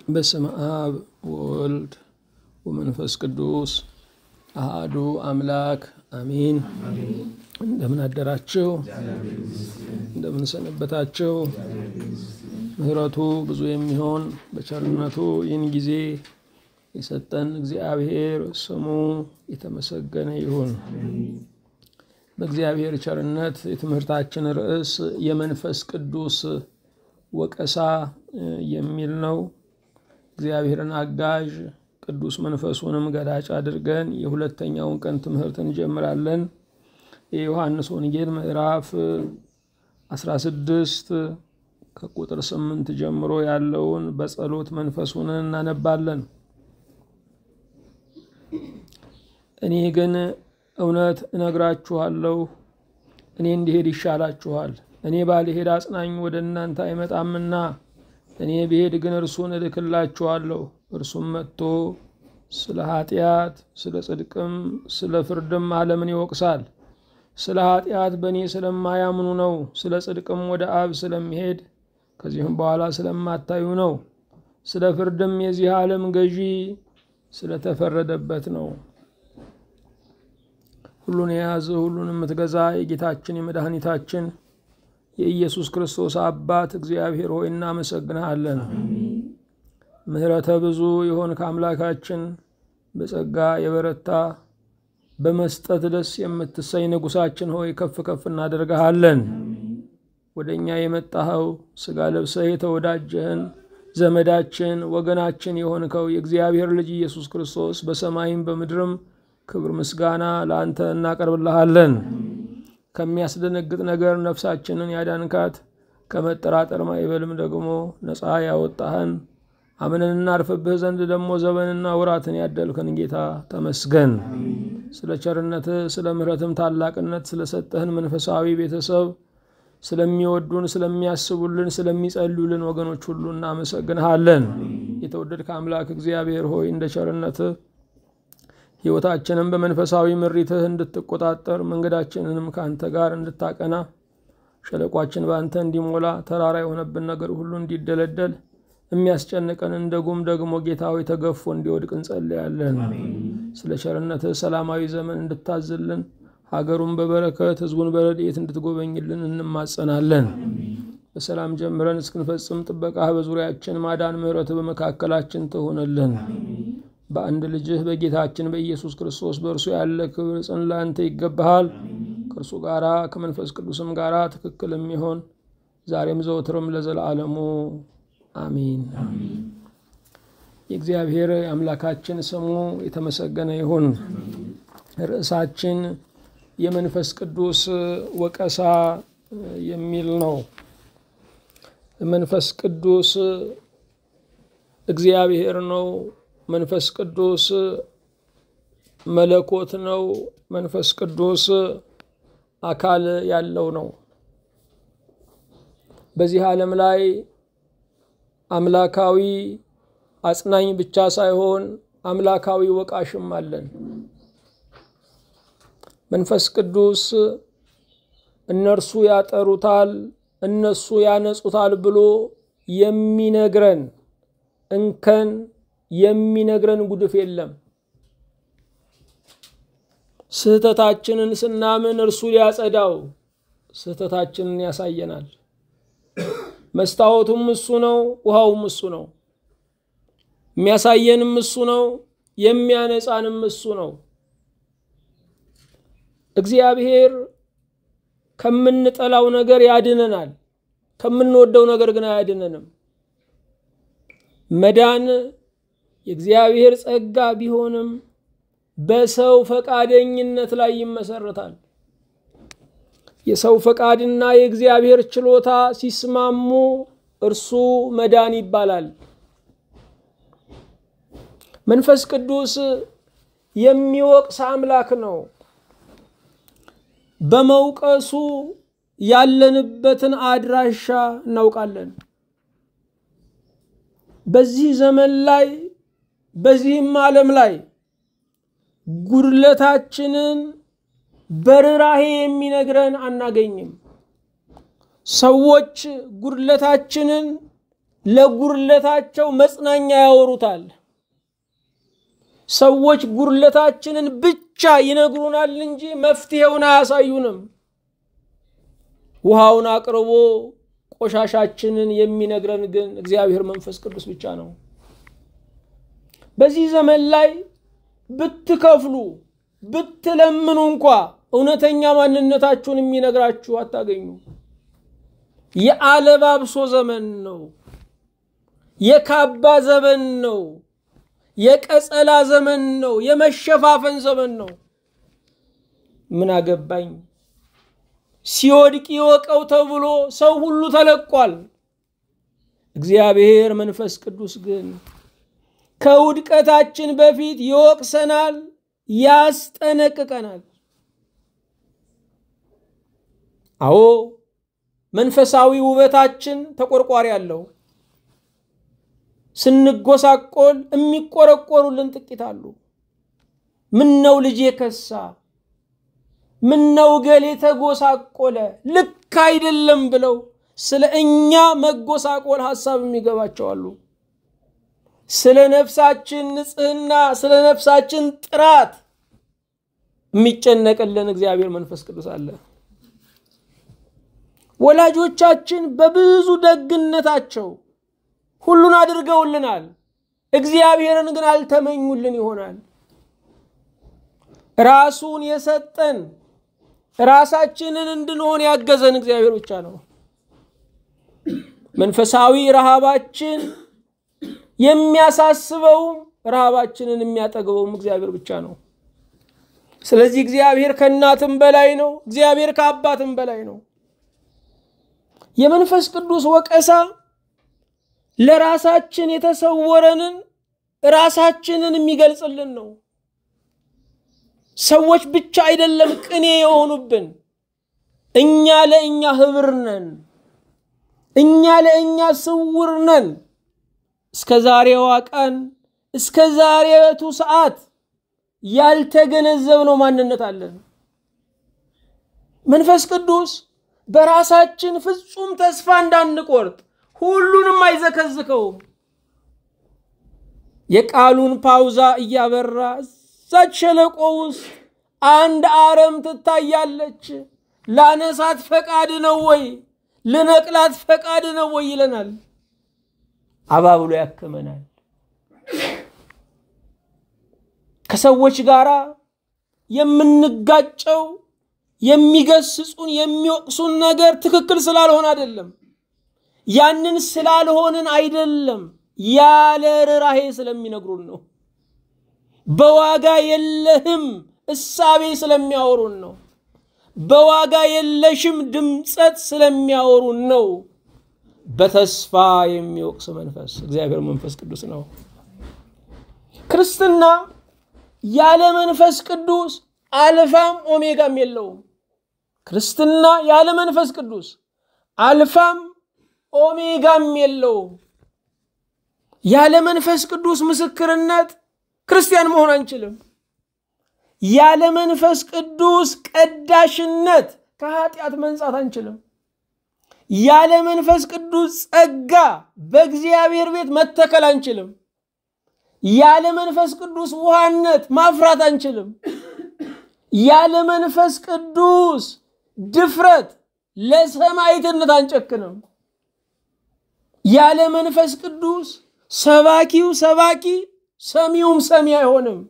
በስመ አብ ወወልድ ወመንፈስ ቅዱስ አሃዱ አምላክ አሚን። እንደምን አደራችሁ? እንደምን ሰነበታችሁ? ምሕረቱ ብዙ የሚሆን በቸርነቱ ይህን ጊዜ የሰጠን እግዚአብሔር ስሙ የተመሰገነ ይሁን። በእግዚአብሔር ቸርነት የትምህርታችን ርዕስ የመንፈስ ቅዱስ ወቀሳ የሚል ነው። እግዚአብሔርን አጋዥ ቅዱስ መንፈሱንም ገላጭ አድርገን የሁለተኛውን ቀን ትምህርት እንጀምራለን። የዮሐንስ ወንጌል ምዕራፍ 16 ከቁጥር 8 ጀምሮ ያለውን በጸሎት መንፈሱን እናነባለን። እኔ ግን እውነት እነግራችኋለሁ፣ እኔ እንዲሄድ ይሻላችኋል። እኔ ባልሄድ አጽናኝ ወደ እናንተ አይመጣምና እኔ ብሄድ ግን እርሱን እልክላችኋለሁ። እርሱም መጥቶ ስለ ኃጢአት፣ ስለ ጽድቅም፣ ስለ ፍርድም ዓለምን ይወቅሳል። ስለ ኃጢአት በእኔ ስለማያምኑ ነው። ስለ ጽድቅም ወደ አብ ስለሚሄድ ከዚህም በኋላ ስለማታዩ ነው። ስለ ፍርድም የዚህ ዓለም ገዢ ስለተፈረደበት ነው። ሁሉን የያዘ ሁሉን የምትገዛ የጌታችን የመድኃኒታችን የኢየሱስ ክርስቶስ አባት እግዚአብሔር ሆይ እናመሰግንሃለን። ምሕረተ ብዙ የሆን ከአምላካችን በጸጋ የበረታ በመስጠት ደስ የምትሰኝ ንጉሳችን ሆይ ከፍ ከፍ እናደርግሃለን። ወደ እኛ የመጣኸው ሥጋ ለብሰህ የተወዳጀህን ዘመዳችን ወገናችን የሆንከው የእግዚአብሔር ልጅ ኢየሱስ ክርስቶስ በሰማይም በምድርም ክብር ምስጋና ለአንተ እናቀርብልሃለን። ከሚያስደነግጥ ነገር ነፍሳችንን ያዳንካት ከመጠራጠር ማይበልም ደግሞ ነፃ ያወጣህን አምነን እናርፍብህ ዘንድ ደግሞ ዘመንና ወራትን ያደልከን ጌታ ተመስገን። ስለ ቸርነትህ ስለ ምሕረትም ታላቅነት ስለሰጠህን መንፈሳዊ ቤተሰብ ስለሚወዱን፣ ስለሚያስቡልን፣ ስለሚጸልዩልን ወገኖች ሁሉ እናመሰግንሃለን። የተወደድከ አምላክ እግዚአብሔር ሆይ እንደ ቸርነትህ ሕይወታችንም በመንፈሳዊ ምሪትህ እንድትቆጣጠር መንገዳችንንም ከአንተ ጋር እንድታቀና ሸለቋችን በአንተ እንዲሞላ ተራራ የሆነብን ነገር ሁሉ እንዲደለደል የሚያስጨንቀን እንደ ጉም ደግሞ ጌታዊ ተገፎ እንዲወድቅ እንጸልያለን። ስለ ቸርነትህ ሰላማዊ ዘመን እንድታዝልን ሀገሩን በበረከት ሕዝቡን በረድኤት እንድትጎበኝልን እንማጸናለን። በሰላም ጀምረን እስክንፈጽም ጥበቃህ በዙሪያችን ማዳን፣ ምሕረትህ በመካከላችን ትሆንልን። በአንድ ልጅህ በጌታችን በኢየሱስ ክርስቶስ በእርሱ ያለ ክብር ጽን ለአንተ ይገባሃል። ከእርሱ ጋራ ከመንፈስ ቅዱስም ጋራ ትክክል የሚሆን ዛሬም ዘወትርም ለዘላለሙ አሚን። የእግዚአብሔር የአምላካችን ስሙ የተመሰገነ ይሁን። ርዕሳችን የመንፈስ ቅዱስ ወቀሳ የሚል ነው። መንፈስ ቅዱስ እግዚአብሔር ነው። መንፈስ ቅዱስ መለኮት ነው። መንፈስ ቅዱስ አካል ያለው ነው። በዚህ ዓለም ላይ አምላካዊ አጽናኝ ብቻ ሳይሆን አምላካዊ ወቃሽም አለን። መንፈስ ቅዱስ እነርሱ ያጠሩታል፣ እነሱ ያነጹታል ብሎ የሚነግረን እንከን የሚነግረን ጉድፍ የለም። ስህተታችንን ስናምን እርሱ ሊያጸዳው ስህተታችንን ያሳየናል። መስታወቱም እሱ ነው፣ ውሃውም እሱ ነው። የሚያሳየንም እሱ ነው፣ የሚያነጻንም እሱ ነው። እግዚአብሔር ከምንጠላው ነገር ያድነናል፣ ከምንወደው ነገር ግን አያድነንም። መዳን የእግዚአብሔር ጸጋ ቢሆንም በሰው ፈቃደኝነት ላይ ይመሰረታል። የሰው ፈቃድና የእግዚአብሔር ችሎታ ሲስማሙ እርሱ መዳን ይባላል። መንፈስ ቅዱስ የሚወቅስ አምላክ ነው። በመውቀሱ ያለንበትን አድራሻ እናውቃለን። በዚህ ዘመን ላይ በዚህም ዓለም ላይ ጉድለታችንን በርኅራኄ የሚነግረን አናገኝም። ሰዎች ጉድለታችንን ለጉርለታቸው መጽናኛ ያወሩታል። ሰዎች ጉርለታችንን ብቻ ይነግሩናል እንጂ መፍትሄውን አያሳዩንም። ውሃውን አቅርቦ ቆሻሻችንን የሚነግረን ግን እግዚአብሔር መንፈስ ቅዱስ ብቻ ነው። በዚህ ዘመን ላይ ብትከፍሉ ብትለምኑ እንኳ እውነተኛ ማንነታችሁን የሚነግራችሁ አታገኙ። የአለባብሶ ዘመን ነው። የካባ ዘመን ነው። የቀጸላ ዘመን ነው። የመሸፋፈን ዘመን ነው። ምን አገባኝ ሲወድቅ ይወቀው ተብሎ ሰው ሁሉ ተለቋል። እግዚአብሔር መንፈስ ቅዱስ ግን ከውድቀታችን በፊት ይወቅሰናል፣ ያስጠነቅቀናል። አዎ መንፈሳዊ ውበታችን ተቆርቋሪ አለው። ስንጎሳቆል የሚቆረቆሩልን ጥቂት አሉ። ምን ነው ልጄ ከሳ፣ ምን ነው ገሌ ተጎሳቆለ፣ ልክ አይደለም ብለው ስለ እኛ መጎሳቆል ሀሳብ የሚገባቸው አሉ። ስለ ነፍሳችን ንጽህና፣ ስለ ነፍሳችን ጥራት የሚጨነቅልን እግዚአብሔር መንፈስ ቅዱስ አለ። ወላጆቻችን በብዙ ደግነታቸው ሁሉን አድርገውልናል። እግዚአብሔርን ግን አልተመኙልን ይሆናል። ራሱን የሰጠን ራሳችንን እንድንሆን ያገዘን እግዚአብሔር ብቻ ነው። መንፈሳዊ ረሃባችን የሚያሳስበውም ረሃባችንን የሚያጠግበውም እግዚአብሔር ብቻ ነው። ስለዚህ እግዚአብሔር ከእናትም በላይ ነው። እግዚአብሔር ከአባትም በላይ ነው። የመንፈስ ቅዱስ ወቀሳ ለራሳችን የተሰወረንን ራሳችንን የሚገልጽልን ነው። ሰዎች ብቻ አይደለም ቅኔ የሆኑብን፣ እኛ ለእኛ ህብር ነን። እኛ ለእኛ ስውር ነን። እስከ ዛሬዋ ቀን እስከ ዛሬቱ ሰዓት ያልተገነዘብነው ማንነት አለን። መንፈስ ቅዱስ በራሳችን ፍጹም ተስፋ እንዳንቆርጥ ሁሉንም አይዘከዝከውም። የቃሉን ፓውዛ እያበራ እዛች ሸለቆ ውስጥ አንድ አረም ትታያለች። ላነሳት ፈቃድ ነው ወይ ልነቅላት ፈቃድ ነው ወይ ይለናል። አባብሎ ያክመናል። ከሰዎች ጋር የምንጋጨው የሚገስጹን የሚወቅሱን ነገር ትክክል ስላልሆነ አይደለም። ያንን ስላልሆንን አይደለም፣ ያለ ርኅራኄ ስለሚነግሩን ነው። በዋጋ የለህም እሳቤ ስለሚያወሩን ነው። በዋጋ የለሽም ድምፀት ስለሚያወሩን ነው። በተስፋ የሚወቅስ መንፈስ እግዚአብሔር መንፈስ ቅዱስ ነው። ክርስትና ያለ መንፈስ ቅዱስ አልፋም ኦሜጋም የለውም። ክርስትና ያለ መንፈስ ቅዱስ አልፋም ኦሜጋም የለውም። ያለ መንፈስ ቅዱስ ምስክርነት ክርስቲያን መሆን አንችልም። ያለ መንፈስ ቅዱስ ቀዳሽነት ከኃጢአት መንጻት አንችልም። ያለ መንፈስ ቅዱስ ጸጋ በእግዚአብሔር ቤት መተከል አንችልም። ያለ መንፈስ ቅዱስ ውሃነት ማፍራት አንችልም። ያለ መንፈስ ቅዱስ ድፍረት ለሰማዕትነት አንጨክንም። ያለ መንፈስ ቅዱስ ሰባኪው ሰባኪ ሰሚውም ሰሚ አይሆንም።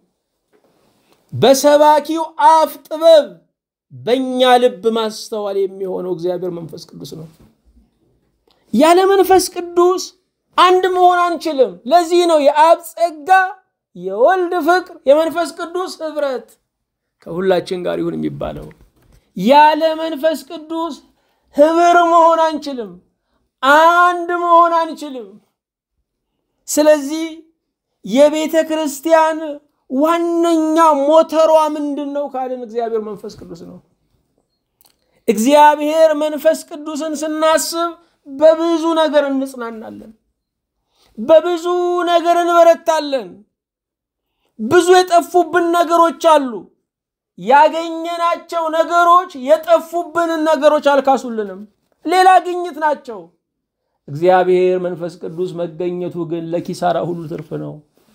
በሰባኪው አፍ ጥበብ በእኛ ልብ ማስተዋል የሚሆነው እግዚአብሔር መንፈስ ቅዱስ ነው። ያለ መንፈስ ቅዱስ አንድ መሆን አንችልም። ለዚህ ነው የአብ ጸጋ፣ የወልድ ፍቅር፣ የመንፈስ ቅዱስ ህብረት ከሁላችን ጋር ይሁን የሚባለው። ያለ መንፈስ ቅዱስ ህብር መሆን አንችልም። አንድ መሆን አንችልም። ስለዚህ የቤተ ክርስቲያን ዋነኛ ሞተሯ ምንድን ነው ካልን እግዚአብሔር መንፈስ ቅዱስ ነው። እግዚአብሔር መንፈስ ቅዱስን ስናስብ በብዙ ነገር እንጽናናለን፣ በብዙ ነገር እንበረታለን። ብዙ የጠፉብን ነገሮች አሉ። ያገኘናቸው ነገሮች የጠፉብንን ነገሮች አልካሱልንም፣ ሌላ ግኝት ናቸው። እግዚአብሔር መንፈስ ቅዱስ መገኘቱ ግን ለኪሳራ ሁሉ ትርፍ ነው።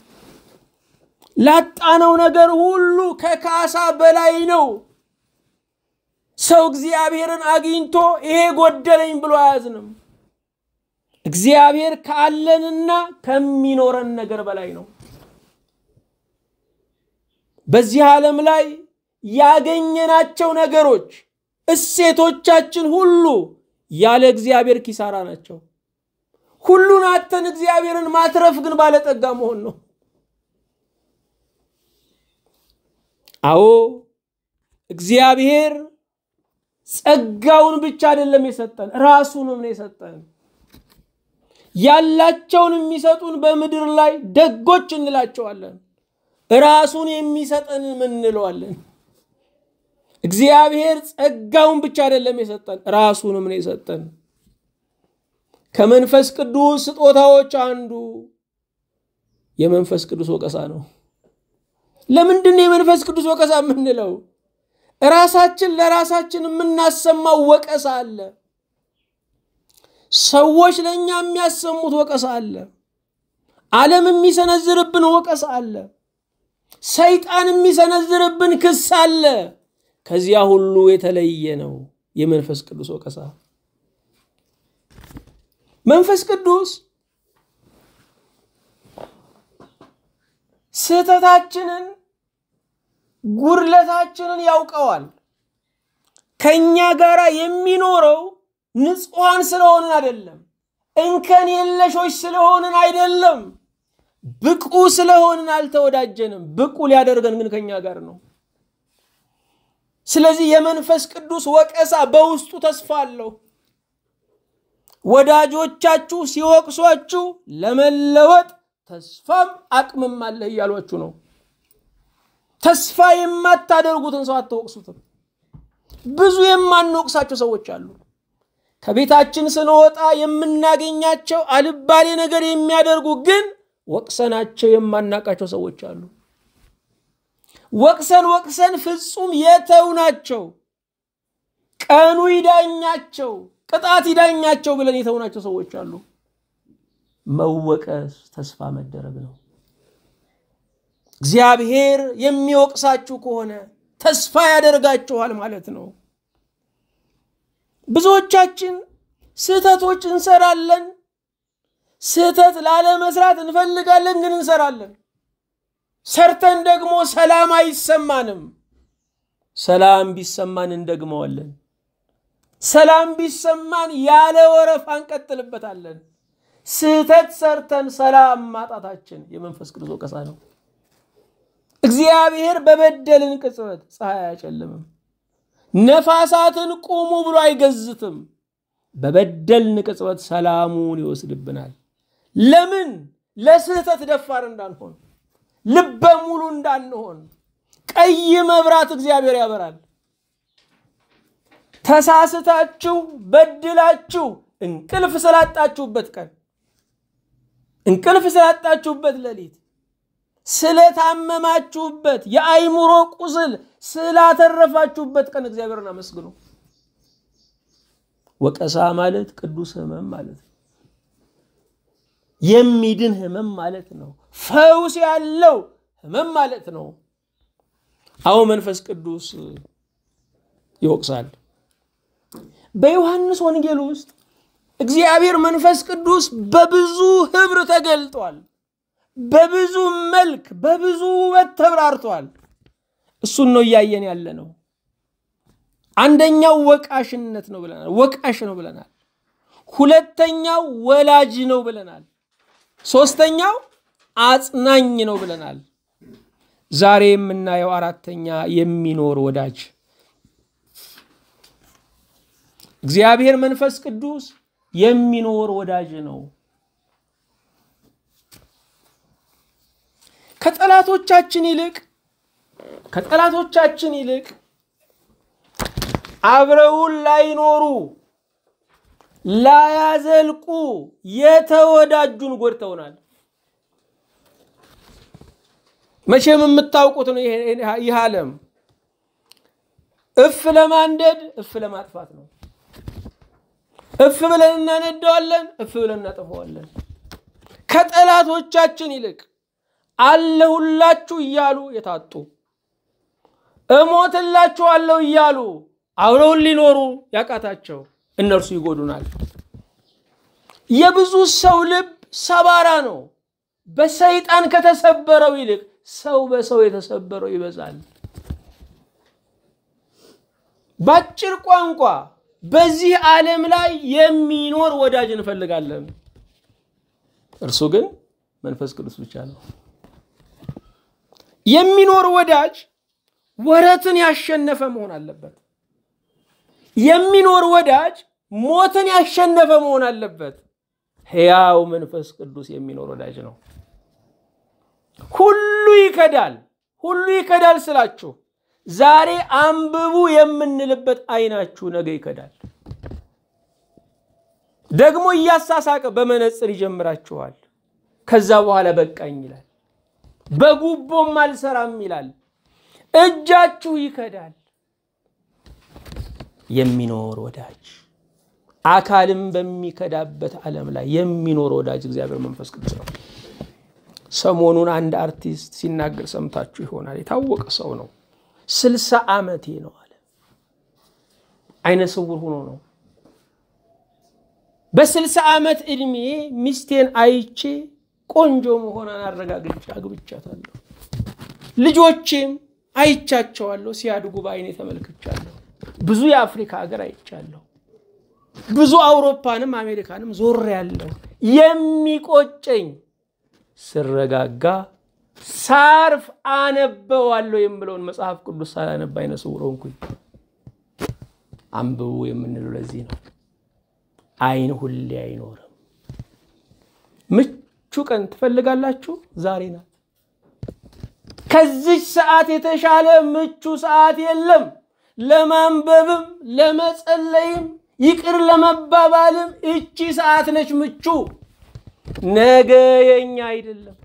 ላጣነው ነገር ሁሉ ከካሳ በላይ ነው። ሰው እግዚአብሔርን አግኝቶ ይሄ ጎደለኝ ብሎ አያዝንም። እግዚአብሔር ካለንና ከሚኖረን ነገር በላይ ነው። በዚህ ዓለም ላይ ያገኘናቸው ነገሮች እሴቶቻችን ሁሉ ያለ እግዚአብሔር ኪሳራ ናቸው። ሁሉን አተን እግዚአብሔርን ማትረፍ ግን ባለጠጋ መሆን ነው። አዎ እግዚአብሔር ጸጋውን ብቻ አይደለም የሰጠን፣ ራሱንም ነው የሰጠን። ያላቸውን የሚሰጡን በምድር ላይ ደጎች እንላቸዋለን። ራሱን የሚሰጠን ምን እንለዋለን? እግዚአብሔር ጸጋውን ብቻ አይደለም የሰጠን ራሱንም ነው የሰጠን። ከመንፈስ ቅዱስ ስጦታዎች አንዱ የመንፈስ ቅዱስ ወቀሳ ነው። ለምንድን ነው የመንፈስ ቅዱስ ወቀሳ የምንለው? ራሳችን ለራሳችን የምናሰማው ወቀሳ አለ። ሰዎች ለእኛ የሚያሰሙት ወቀሳ አለ። ዓለም የሚሰነዝርብን ወቀሳ አለ። ሰይጣን የሚሰነዝርብን ክስ አለ። ከዚያ ሁሉ የተለየ ነው የመንፈስ ቅዱስ ወቀሳ። መንፈስ ቅዱስ ስህተታችንን፣ ጉድለታችንን ያውቀዋል። ከእኛ ጋር የሚኖረው ንጹሐን ስለሆንን አይደለም፣ እንከን የለሾች ስለሆንን አይደለም፣ ብቁ ስለሆንን አልተወዳጀንም። ብቁ ሊያደርገን ግን ከእኛ ጋር ነው። ስለዚህ የመንፈስ ቅዱስ ወቀሳ በውስጡ ተስፋ አለው። ወዳጆቻችሁ ሲወቅሷችሁ ለመለወጥ ተስፋም አቅምም አለህ እያሏችሁ ነው። ተስፋ የማታደርጉትን ሰው አትወቅሱትም። ብዙ የማንወቅሳቸው ሰዎች አሉ። ከቤታችን ስንወጣ የምናገኛቸው አልባሌ ነገር የሚያደርጉ ግን ወቅሰናቸው የማናቃቸው ሰዎች አሉ። ወቅሰን ወቅሰን ፍጹም የተው ናቸው። ቀኑ ይዳኛቸው፣ ቅጣት ይዳኛቸው ብለን የተውናቸው ሰዎች አሉ። መወቀስ ተስፋ መደረግ ነው። እግዚአብሔር የሚወቅሳችሁ ከሆነ ተስፋ ያደርጋችኋል ማለት ነው። ብዙዎቻችን ስህተቶች እንሰራለን። ስህተት ላለመስራት እንፈልጋለን፣ ግን እንሰራለን። ሰርተን ደግሞ ሰላም አይሰማንም። ሰላም ቢሰማን እንደግመዋለን። ሰላም ቢሰማን ያለ ወረፋ እንቀጥልበታለን። ስህተት ሰርተን ሰላም ማጣታችን የመንፈስ ቅዱስ ወቀሳ ነው። እግዚአብሔር በበደልን ቅጽበት ፀሐይ አያጨልምም፣ ነፋሳትን ቁሙ ብሎ አይገዝትም። በበደልን ቅጽበት ሰላሙን ይወስድብናል። ለምን? ለስህተት ደፋር እንዳንሆን ልበ ሙሉ እንዳንሆን ቀይ መብራት እግዚአብሔር ያበራል። ተሳስታችሁ በድላችሁ እንቅልፍ ስላጣችሁበት ቀን እንቅልፍ ስላጣችሁበት ሌሊት ስለታመማችሁበት የአይምሮ ቁስል ስላተረፋችሁበት ቀን እግዚአብሔርን አመስግኑ። ወቀሳ ማለት ቅዱስ ሕመም ማለት ነው። የሚድን ሕመም ማለት ነው። ፈውስ ያለው ሕመም ማለት ነው። አዎ መንፈስ ቅዱስ ይወቅሳል። በዮሐንስ ወንጌል ውስጥ እግዚአብሔር መንፈስ ቅዱስ በብዙ ህብር ተገልጧል። በብዙ መልክ በብዙ ውበት ተብራርቷል። እሱን ነው እያየን ያለ ነው። አንደኛው ወቃሽነት ነው ብለናል። ወቃሽ ነው ብለናል። ሁለተኛው ወላጅ ነው ብለናል። ሶስተኛው አጽናኝ ነው ብለናል። ዛሬ የምናየው አራተኛ የሚኖር ወዳጅ እግዚአብሔር መንፈስ ቅዱስ የሚኖር ወዳጅ ነው። ከጠላቶቻችን ይልቅ ከጠላቶቻችን ይልቅ አብረውን ላይኖሩ ላያዘልቁ የተወዳጁን ጎድተውናል። መቼም የምታውቁት ነው። ይህ ዓለም እፍ ለማንደድ እፍ ለማጥፋት ነው። እፍ ብለን እናነደዋለን፣ እፍ ብለን እናጠፈዋለን። ከጠላቶቻችን ይልቅ አለሁላችሁ እያሉ የታጡ እሞትላችኋለሁ እያሉ አብረውን ሊኖሩ ያቃታቸው እነርሱ ይጎዱናል። የብዙ ሰው ልብ ሰባራ ነው። በሰይጣን ከተሰበረው ይልቅ ሰው በሰው የተሰበረው ይበዛል። በአጭር ቋንቋ በዚህ ዓለም ላይ የሚኖር ወዳጅ እንፈልጋለን። እርሱ ግን መንፈስ ቅዱስ ብቻ ነው። የሚኖር ወዳጅ ወረትን ያሸነፈ መሆን አለበት። የሚኖር ወዳጅ ሞትን ያሸነፈ መሆን አለበት። ሕያው መንፈስ ቅዱስ የሚኖር ወዳጅ ነው። ሁሉ ይከዳል። ሁሉ ይከዳል ስላችሁ ዛሬ አንብቡ የምንልበት አይናችሁ ነገ ይከዳል። ደግሞ እያሳሳቀ በመነጽር ይጀምራችኋል። ከዛ በኋላ በቃኝ ይላል። በጉቦም አልሰራም ይላል። እጃችሁ ይከዳል። የሚኖር ወዳጅ አካልም በሚከዳበት ዓለም ላይ የሚኖር ወዳጅ እግዚአብሔር መንፈስ ቅዱስ ነው። ሰሞኑን አንድ አርቲስት ሲናገር ሰምታችሁ ይሆናል። የታወቀ ሰው ነው። ስልሳ ዓመቴ ነው አለ። አይነ ስውር ሆኖ ነው። በስልሳ ዓመት ዕድሜ ሚስቴን አይቼ ቆንጆ መሆኗን አረጋግጬ አግብቻታለሁ። ልጆቼም አይቻቸዋለሁ። ሲያድጉ በአይኔ ተመልክቻለሁ። ብዙ የአፍሪካ ሀገር አይቻለሁ። ብዙ አውሮፓንም አሜሪካንም ዞር ያለው የሚቆጨኝ ስረጋጋ ሳርፍ አነበዋለሁ የምለውን መጽሐፍ ቅዱስ ሳላነብ አይነ ስውር ሆንኩኝ። አንብቡ የምንለው ለዚህ ነው። አይን ሁሌ አይኖርም። ምቹ ቀን ትፈልጋላችሁ? ዛሬ ናት። ከዚች ሰዓት የተሻለ ምቹ ሰዓት የለም። ለማንበብም ለመጸለይም ይቅር ለመባባልም እቺ ሰዓት ነች ምቹ። ነገ የኛ አይደለም።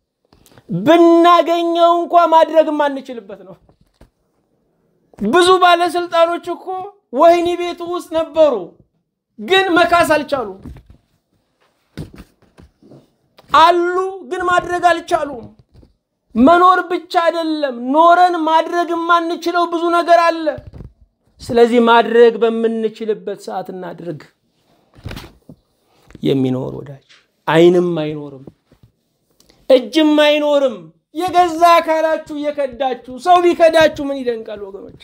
ብናገኘው እንኳ ማድረግ የማንችልበት ነው። ብዙ ባለስልጣኖች እኮ ወህኒ ቤቱ ውስጥ ነበሩ፣ ግን መካስ አልቻሉም። አሉ፣ ግን ማድረግ አልቻሉም። መኖር ብቻ አይደለም፣ ኖረን ማድረግ የማንችለው ብዙ ነገር አለ። ስለዚህ ማድረግ በምንችልበት ሰዓት እናድርግ። የሚኖር ወዳጅ አይንም አይኖርም፣ እጅም አይኖርም። የገዛ አካላችሁ እየከዳችሁ ሰው ቢከዳችሁ ምን ይደንቃል ወገኖቼ?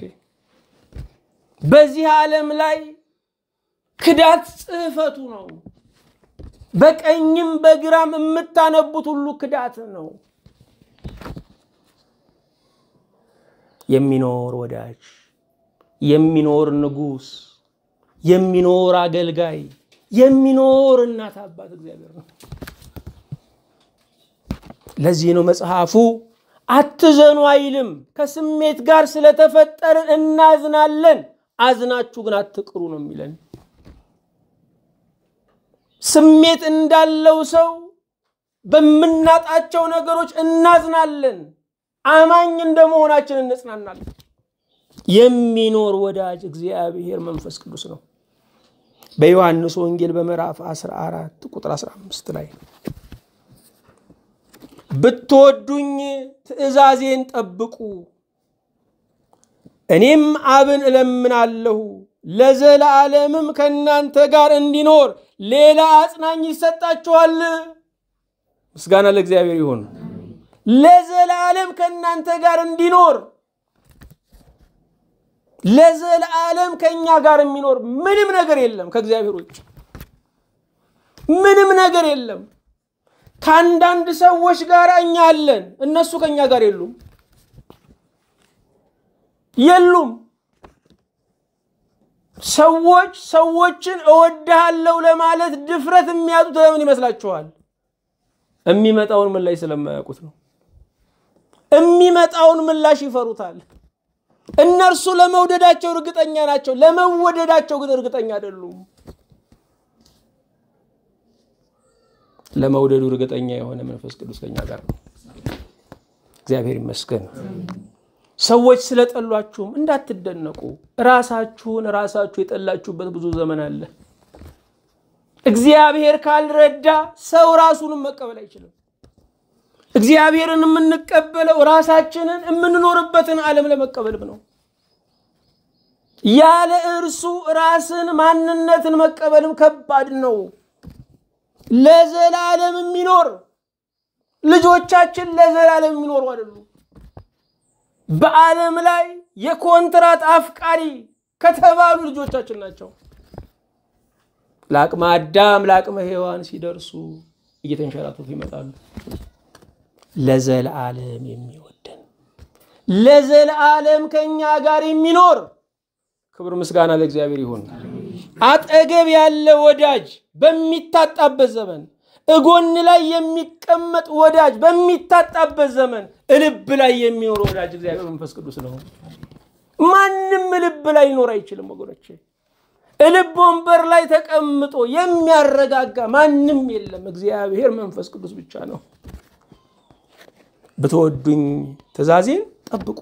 በዚህ ዓለም ላይ ክዳት ጽሕፈቱ ነው። በቀኝም በግራም የምታነቡት ሁሉ ክዳት ነው። የሚኖር ወዳጅ፣ የሚኖር ንጉሥ፣ የሚኖር አገልጋይ፣ የሚኖር እናት አባት እግዚአብሔር ነው። ለዚህ ነው መጽሐፉ አትዘኑ አይልም። ከስሜት ጋር ስለተፈጠርን እናዝናለን፣ አዝናችሁ ግን አትቅሩ ነው የሚለን። ስሜት እንዳለው ሰው በምናጣቸው ነገሮች እናዝናለን። አማኝ እንደመሆናችን እንጽናናለን። የሚኖር ወዳጅ እግዚአብሔር መንፈስ ቅዱስ ነው። በዮሐንስ ወንጌል በምዕራፍ 14 ቁጥር 15 ላይ ብትወዱኝ ትእዛዜን ጠብቁ፣ እኔም አብን እለምናለሁ ለዘላለምም ከእናንተ ጋር እንዲኖር ሌላ አጽናኝ ይሰጣችኋል። ምስጋና ለእግዚአብሔር ይሁን። ለዘላለም ከእናንተ ጋር እንዲኖር ለዘላለም ከእኛ ጋር የሚኖር ምንም ነገር የለም። ከእግዚአብሔር ውጭ ምንም ነገር የለም። ከአንዳንድ ሰዎች ጋር እኛ አለን፣ እነሱ ከእኛ ጋር የሉም የሉም። ሰዎች ሰዎችን እወድሃለሁ ለማለት ድፍረት የሚያጡት ለምን ይመስላችኋል? የሚመጣውን ምላሽ ስለማያውቁት ነው። የሚመጣውን ምላሽ ይፈሩታል። እነርሱ ለመውደዳቸው እርግጠኛ ናቸው፣ ለመወደዳቸው ግን እርግጠኛ አይደሉም። ለመውደዱ እርግጠኛ የሆነ መንፈስ ቅዱስ ከኛ ጋር ነው። እግዚአብሔር ይመስገን። ሰዎች ስለጠሏችሁም እንዳትደነቁ። ራሳችሁን ራሳችሁ የጠላችሁበት ብዙ ዘመን አለ። እግዚአብሔር ካልረዳ ሰው ራሱንም መቀበል አይችልም። እግዚአብሔርን የምንቀበለው ራሳችንን የምንኖርበትን ዓለም ለመቀበልም ነው። ያለ እርሱ ራስን ማንነትን መቀበልም ከባድ ነው። ለዘላለም የሚኖር ልጆቻችን ለዘላለም የሚኖሩ አይደሉም። በዓለም ላይ የኮንትራት አፍቃሪ ከተባሉ ልጆቻችን ናቸው። ለአቅመ አዳም ለአቅመ ሔዋን ሲደርሱ እየተንሸራተቱ ይመጣሉ። ለዘላለም የሚወደን ለዘላለም ከእኛ ጋር የሚኖር ክብር ምስጋና ለእግዚአብሔር ይሁን። አጠገብ ያለ ወዳጅ በሚታጣበት ዘመን እጎን ላይ የሚቀመጥ ወዳጅ በሚታጣበት ዘመን ልብ ላይ የሚኖር ወዳጅ እግዚአብሔር መንፈስ ቅዱስ ነው። ማንም ልብ ላይ ሊኖር አይችልም ወገኖቼ። ልብ ወንበር ላይ ተቀምጦ የሚያረጋጋ ማንም የለም። እግዚአብሔር መንፈስ ቅዱስ ብቻ ነው። ብትወዱኝ ትእዛዜን ጠብቁ።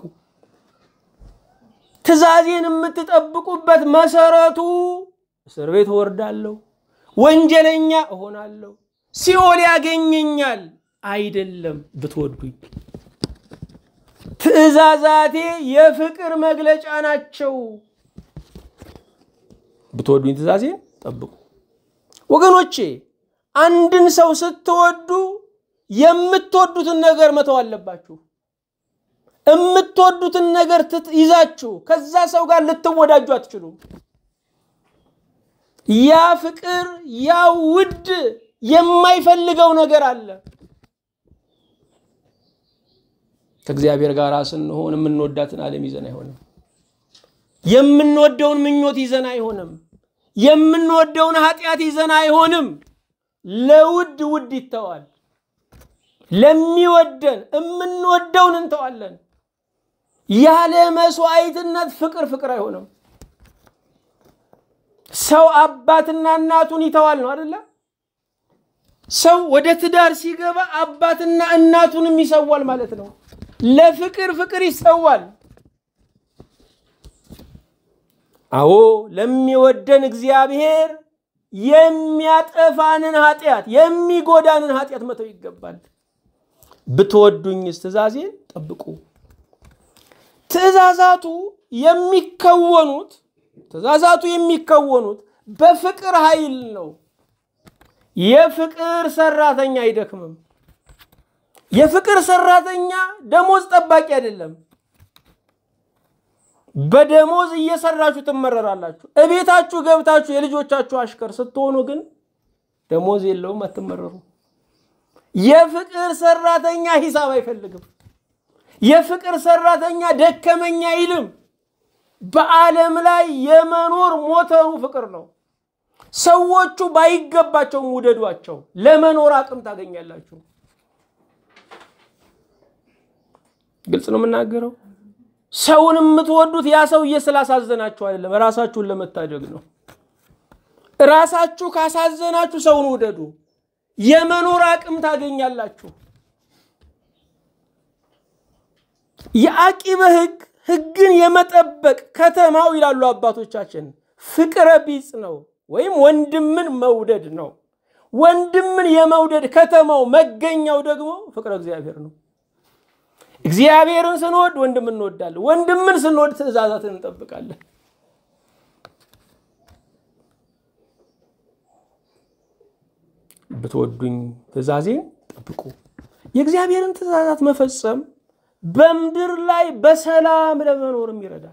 ትእዛዜን የምትጠብቁበት መሰረቱ እስር ቤት እወርዳለሁ፣ ወንጀለኛ እሆናለሁ፣ ሲኦል ያገኘኛል አይደለም። ብትወዱኝ ትእዛዛቴ የፍቅር መግለጫ ናቸው። ብትወዱኝ ትእዛዜን ጠብቁ። ወገኖቼ አንድን ሰው ስትወዱ የምትወዱትን ነገር መተው አለባችሁ። የምትወዱትን ነገር ይዛችሁ ከዛ ሰው ጋር ልትወዳጁ አትችሉም። ያ ፍቅር ያ ውድ የማይፈልገው ነገር አለ። ከእግዚአብሔር ጋር ስንሆን የምንወዳትን ዓለም ይዘን አይሆንም። የምንወደውን ምኞት ይዘን አይሆንም። የምንወደውን ኃጢአት ይዘን አይሆንም። ለውድ ውድ ይተዋል። ለሚወደን የምንወደውን እንተዋለን። ያለ መስዋዕትነት ፍቅር ፍቅር አይሆንም። ሰው አባትና እናቱን ይተዋል ነው አደለ? ሰው ወደ ትዳር ሲገባ አባትና እናቱንም ይሰዋል ማለት ነው። ለፍቅር ፍቅር ይሰዋል። አዎ ለሚወደን እግዚአብሔር የሚያጠፋንን ኃጢአት የሚጎዳንን ኃጢአት መተው ይገባል። ብትወዱኝስ ትእዛዜን ጠብቁ። ትእዛዛቱ የሚከወኑት ትእዛዛቱ የሚከወኑት በፍቅር ኃይል ነው። የፍቅር ሰራተኛ አይደክምም። የፍቅር ሰራተኛ ደሞዝ ጠባቂ አይደለም። በደሞዝ እየሰራችሁ ትመረራላችሁ። እቤታችሁ ገብታችሁ የልጆቻችሁ አሽከር ስትሆኑ ግን ደሞዝ የለውም፣ አትመረሩ። የፍቅር ሰራተኛ ሂሳብ አይፈልግም። የፍቅር ሰራተኛ ደከመኛ አይልም። በዓለም ላይ የመኖር ሞተሩ ፍቅር ነው። ሰዎቹ ባይገባቸውም ውደዷቸው፣ ለመኖር አቅም ታገኛላችሁ። ግልጽ ነው የምናገረው። ሰውን የምትወዱት ያ ሰውዬ ስላሳዘናችሁ አይደለም፣ ራሳችሁን ለመታደግ ነው። ራሳችሁ ካሳዘናችሁ ሰውን ውደዱ፣ የመኖር አቅም ታገኛላችሁ። የአቂበ ሕግ ሕግን የመጠበቅ ከተማው ይላሉ አባቶቻችን ፍቅረ ቢጽ ነው ወይም ወንድምን መውደድ ነው። ወንድምን የመውደድ ከተማው መገኛው ደግሞ ፍቅረ እግዚአብሔር ነው። እግዚአብሔርን ስንወድ ወንድምን እንወዳለን። ወንድምን ስንወድ ትእዛዛትን እንጠብቃለን። ብትወዱኝ ትእዛዜን ጠብቁ። የእግዚአብሔርን ትእዛዛት መፈጸም በምድር ላይ በሰላም ለመኖርም ይረዳል።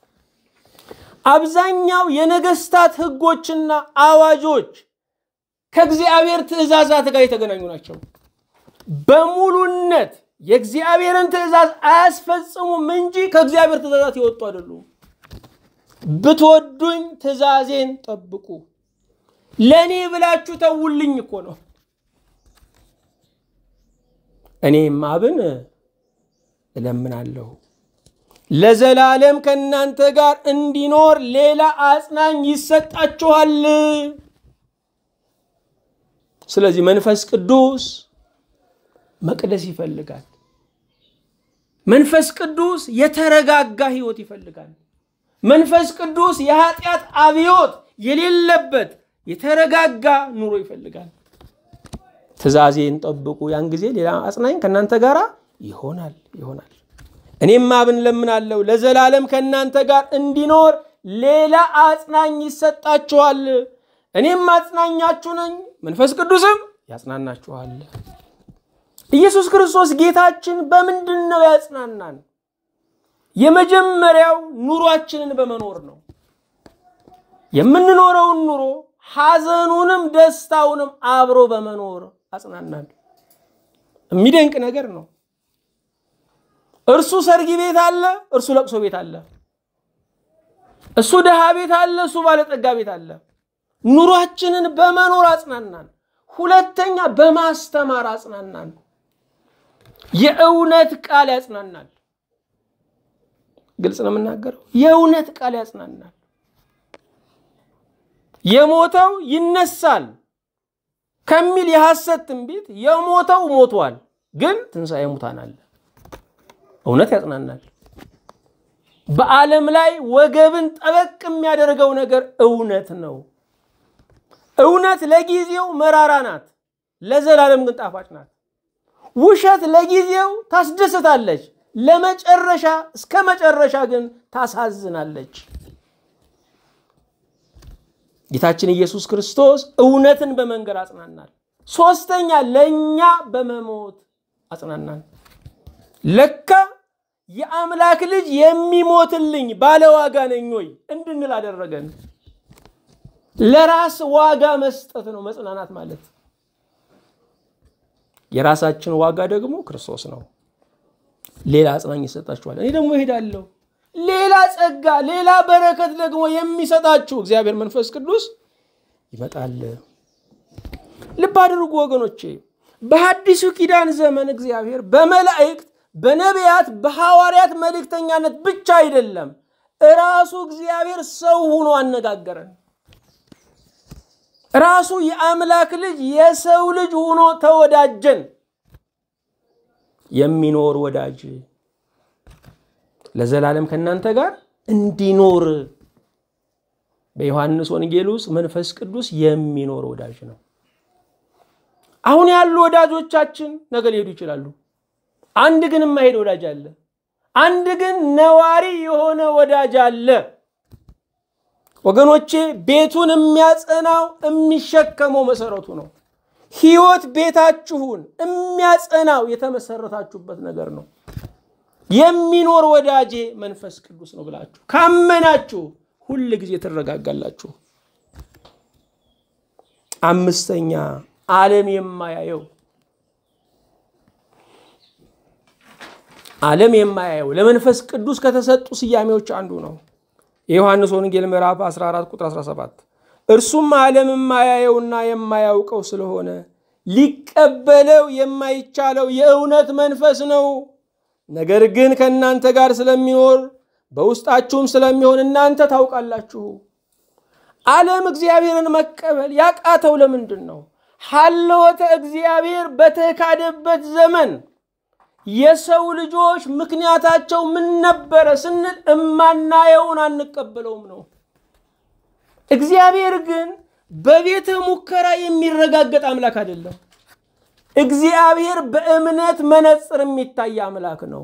አብዛኛው የነገስታት ህጎችና አዋጆች ከእግዚአብሔር ትእዛዛት ጋር የተገናኙ ናቸው። በሙሉነት የእግዚአብሔርን ትእዛዝ አያስፈጽሙም እንጂ ከእግዚአብሔር ትእዛዛት የወጡ አይደሉም። ብትወዱኝ ትእዛዜን ጠብቁ። ለእኔ ብላችሁ ተውልኝ እኮ ነው። እኔም አብን እለምናለሁ ለዘላለም ከእናንተ ጋር እንዲኖር ሌላ አጽናኝ ይሰጣችኋል። ስለዚህ መንፈስ ቅዱስ መቅደስ ይፈልጋል። መንፈስ ቅዱስ የተረጋጋ ህይወት ይፈልጋል። መንፈስ ቅዱስ የኃጢአት አብዮት የሌለበት የተረጋጋ ኑሮ ይፈልጋል። ትእዛዜን ጠብቁ፣ ያን ጊዜ ሌላ አጽናኝ ከእናንተ ጋር ይሆናል ይሆናል። እኔም አብን ለምናለሁ ለዘላለም ከእናንተ ጋር እንዲኖር ሌላ አጽናኝ ይሰጣችኋል። እኔም አጽናኛችሁ ነኝ፣ መንፈስ ቅዱስም ያጽናናችኋል። ኢየሱስ ክርስቶስ ጌታችን በምንድን ነው ያጽናናን? የመጀመሪያው ኑሯችንን በመኖር ነው። የምንኖረውን ኑሮ ሐዘኑንም ደስታውንም አብሮ በመኖር አጽናናን። የሚደንቅ ነገር ነው። እርሱ ሰርግ ቤት አለ፣ እርሱ ለቅሶ ቤት አለ። እሱ ድሃ ቤት አለ፣ እሱ ባለጠጋ ቤት አለ። ኑሯችንን በመኖር አጽናናን። ሁለተኛ በማስተማር አጽናናን። የእውነት ቃል ያጽናናል። ግልጽ ነው የምናገረው። የእውነት ቃል ያጽናናል። የሞተው ይነሳል ከሚል የሐሰት ትንቢት የሞተው ሞቷል፣ ግን ትንሣኤ ሙታን አለ። እውነት ያጽናናል። በዓለም ላይ ወገብን ጠበቅ የሚያደርገው ነገር እውነት ነው። እውነት ለጊዜው መራራ ናት፣ ለዘላለም ግን ጣፋጭ ናት። ውሸት ለጊዜው ታስደስታለች፣ ለመጨረሻ እስከ መጨረሻ ግን ታሳዝናለች። ጌታችን ኢየሱስ ክርስቶስ እውነትን በመንገር አጽናናል። ሶስተኛ ለእኛ በመሞት አጽናናን። ለካ የአምላክ ልጅ የሚሞትልኝ ባለዋጋ ነኝ ወይ እንድንል አደረገን። ለራስ ዋጋ መስጠት ነው መጽናናት ማለት። የራሳችን ዋጋ ደግሞ ክርስቶስ ነው። ሌላ አጽናኝ ይሰጣችኋል። እኔ ደግሞ እሄዳለሁ። ሌላ ጸጋ፣ ሌላ በረከት ደግሞ የሚሰጣችሁ እግዚአብሔር መንፈስ ቅዱስ ይመጣል። ልብ አድርጉ ወገኖቼ፣ በሐዲሱ ኪዳን ዘመን እግዚአብሔር በመላእክት በነቢያት በሐዋርያት መልእክተኛነት ብቻ አይደለም፣ እራሱ እግዚአብሔር ሰው ሆኖ አነጋገረን። ራሱ የአምላክ ልጅ የሰው ልጅ ሆኖ ተወዳጀን። የሚኖር ወዳጅ ለዘላለም ከእናንተ ጋር እንዲኖር በዮሐንስ ወንጌል ውስጥ መንፈስ ቅዱስ የሚኖር ወዳጅ ነው። አሁን ያሉ ወዳጆቻችን ነገ ሊሄዱ ይችላሉ። አንድ ግን የማይሄድ ወዳጅ አለ። አንድ ግን ነዋሪ የሆነ ወዳጅ አለ። ወገኖቼ ቤቱን የሚያጸናው የሚሸከመው መሰረቱ ነው። ሕይወት ቤታችሁን የሚያጸናው የተመሰረታችሁበት ነገር ነው። የሚኖር ወዳጄ መንፈስ ቅዱስ ነው ብላችሁ ካመናችሁ ሁል ጊዜ ትረጋጋላችሁ። አምስተኛ ዓለም የማያየው ዓለም የማያየው ለመንፈስ ቅዱስ ከተሰጡ ስያሜዎች አንዱ ነው። የዮሐንስ ወንጌል ምዕራፍ 14 ቁጥር 17 እርሱም ዓለም የማያየውና የማያውቀው ስለሆነ ሊቀበለው የማይቻለው የእውነት መንፈስ ነው። ነገር ግን ከእናንተ ጋር ስለሚኖር በውስጣችሁም ስለሚሆን እናንተ ታውቃላችሁ። ዓለም እግዚአብሔርን መቀበል ያቃተው ለምንድን ነው? ሀለወተ እግዚአብሔር በተካደበት ዘመን የሰው ልጆች ምክንያታቸው ምን ነበረ ስንል እማናየውን አንቀበለውም ነው። እግዚአብሔር ግን በቤተ ሙከራ የሚረጋገጥ አምላክ አይደለም። እግዚአብሔር በእምነት መነጽር የሚታይ አምላክ ነው።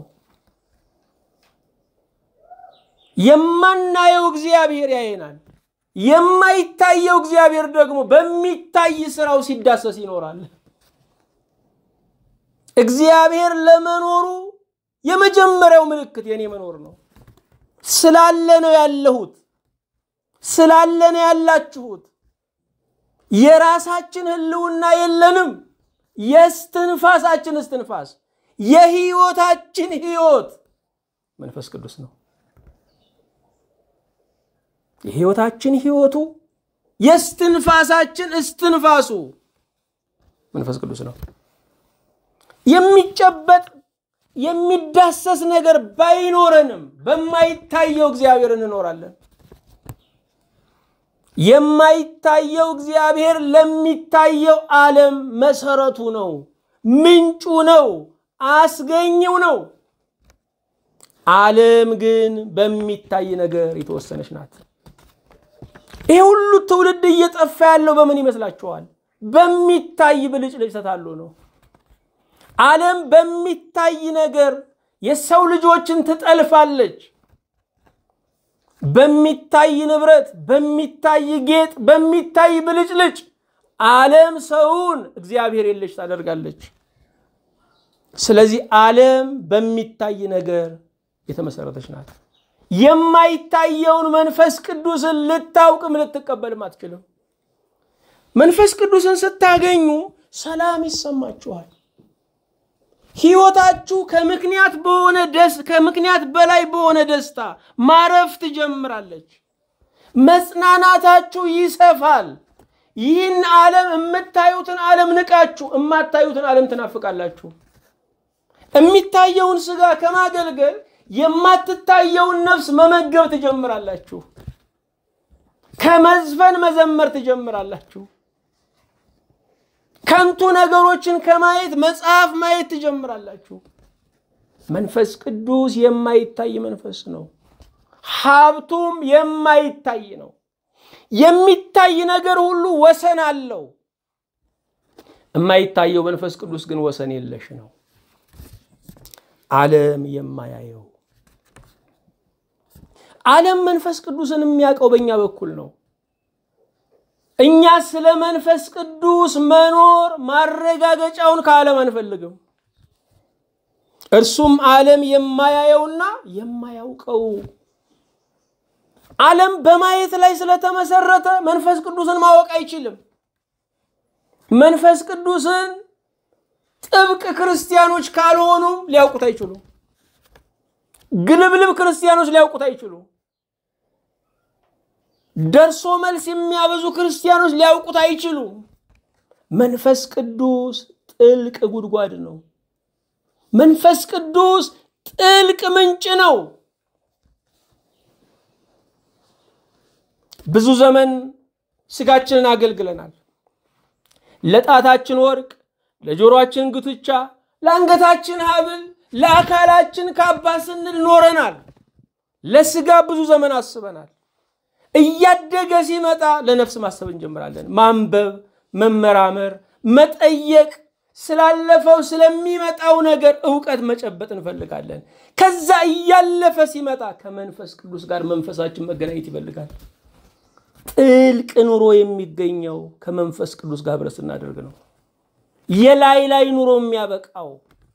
የማናየው እግዚአብሔር ያየናል። የማይታየው እግዚአብሔር ደግሞ በሚታይ ስራው ሲዳሰስ ይኖራል። እግዚአብሔር ለመኖሩ የመጀመሪያው ምልክት የኔ መኖር ነው። ስላለ ነው ያለሁት፣ ስላለ ነው ያላችሁት። የራሳችን ህልውና የለንም። የስትንፋሳችን እስትንፋስ፣ የህይወታችን ህይወት መንፈስ ቅዱስ ነው። የህይወታችን ህይወቱ የስትንፋሳችን እስትንፋሱ መንፈስ ቅዱስ ነው። የሚጨበጥ የሚዳሰስ ነገር ባይኖረንም በማይታየው እግዚአብሔር እንኖራለን። የማይታየው እግዚአብሔር ለሚታየው ዓለም መሰረቱ ነው፣ ምንጩ ነው፣ አስገኝው ነው። ዓለም ግን በሚታይ ነገር የተወሰነች ናት። ይሄ ሁሉ ትውልድ እየጠፋ ያለው በምን ይመስላችኋል? በሚታይ ብልጭልጭ ተታሎ ነው። ዓለም በሚታይ ነገር የሰው ልጆችን ትጠልፋለች። በሚታይ ንብረት፣ በሚታይ ጌጥ፣ በሚታይ ብልጭልጭ ዓለም ሰውን እግዚአብሔር የለሽ ታደርጋለች። ስለዚህ ዓለም በሚታይ ነገር የተመሰረተች ናት። የማይታየውን መንፈስ ቅዱስን ልታውቅም ልትቀበልም አትችልም። መንፈስ ቅዱስን ስታገኙ ሰላም ይሰማችኋል። ሕይወታችሁ ከምክንያት በሆነ ደስ ከምክንያት በላይ በሆነ ደስታ ማረፍ ትጀምራለች። መጽናናታችሁ ይሰፋል። ይህን ዓለም የምታዩትን ዓለም ንቃችሁ የማታዩትን ዓለም ትናፍቃላችሁ። የሚታየውን ስጋ ከማገልገል የማትታየውን ነፍስ መመገብ ትጀምራላችሁ። ከመዝፈን መዘመር ትጀምራላችሁ። ከንቱ ነገሮችን ከማየት መጽሐፍ ማየት ትጀምራላችሁ። መንፈስ ቅዱስ የማይታይ መንፈስ ነው። ሀብቱም የማይታይ ነው። የሚታይ ነገር ሁሉ ወሰን አለው። የማይታየው መንፈስ ቅዱስ ግን ወሰን የለሽ ነው። ዓለም የማያየው ዓለም መንፈስ ቅዱስን የሚያውቀው በእኛ በኩል ነው። እኛ ስለ መንፈስ ቅዱስ መኖር ማረጋገጫውን ከዓለም አንፈልግም። እርሱም ዓለም የማያየውና የማያውቀው ዓለም በማየት ላይ ስለተመሰረተ መንፈስ ቅዱስን ማወቅ አይችልም። መንፈስ ቅዱስን ጥብቅ ክርስቲያኖች ካልሆኑም ሊያውቁት አይችሉም። ግልብልብ ክርስቲያኖች ሊያውቁት አይችሉም። ደርሶ መልስ የሚያበዙ ክርስቲያኖች ሊያውቁት አይችሉም። መንፈስ ቅዱስ ጥልቅ ጉድጓድ ነው። መንፈስ ቅዱስ ጥልቅ ምንጭ ነው። ብዙ ዘመን ስጋችንን አገልግለናል። ለጣታችን ወርቅ፣ ለጆሮአችን ጉትቻ፣ ለአንገታችን ሐብል፣ ለአካላችን ካባ ስንል ኖረናል። ለስጋ ብዙ ዘመን አስበናል። እያደገ ሲመጣ ለነፍስ ማሰብ እንጀምራለን። ማንበብ፣ መመራመር፣ መጠየቅ፣ ስላለፈው ስለሚመጣው ነገር እውቀት መጨበጥ እንፈልጋለን። ከዛ እያለፈ ሲመጣ ከመንፈስ ቅዱስ ጋር መንፈሳችን መገናኘት ይፈልጋል። ጥልቅ ኑሮ የሚገኘው ከመንፈስ ቅዱስ ጋር ህብረት ስናደርግ ነው። የላይ ላይ ኑሮ የሚያበቃው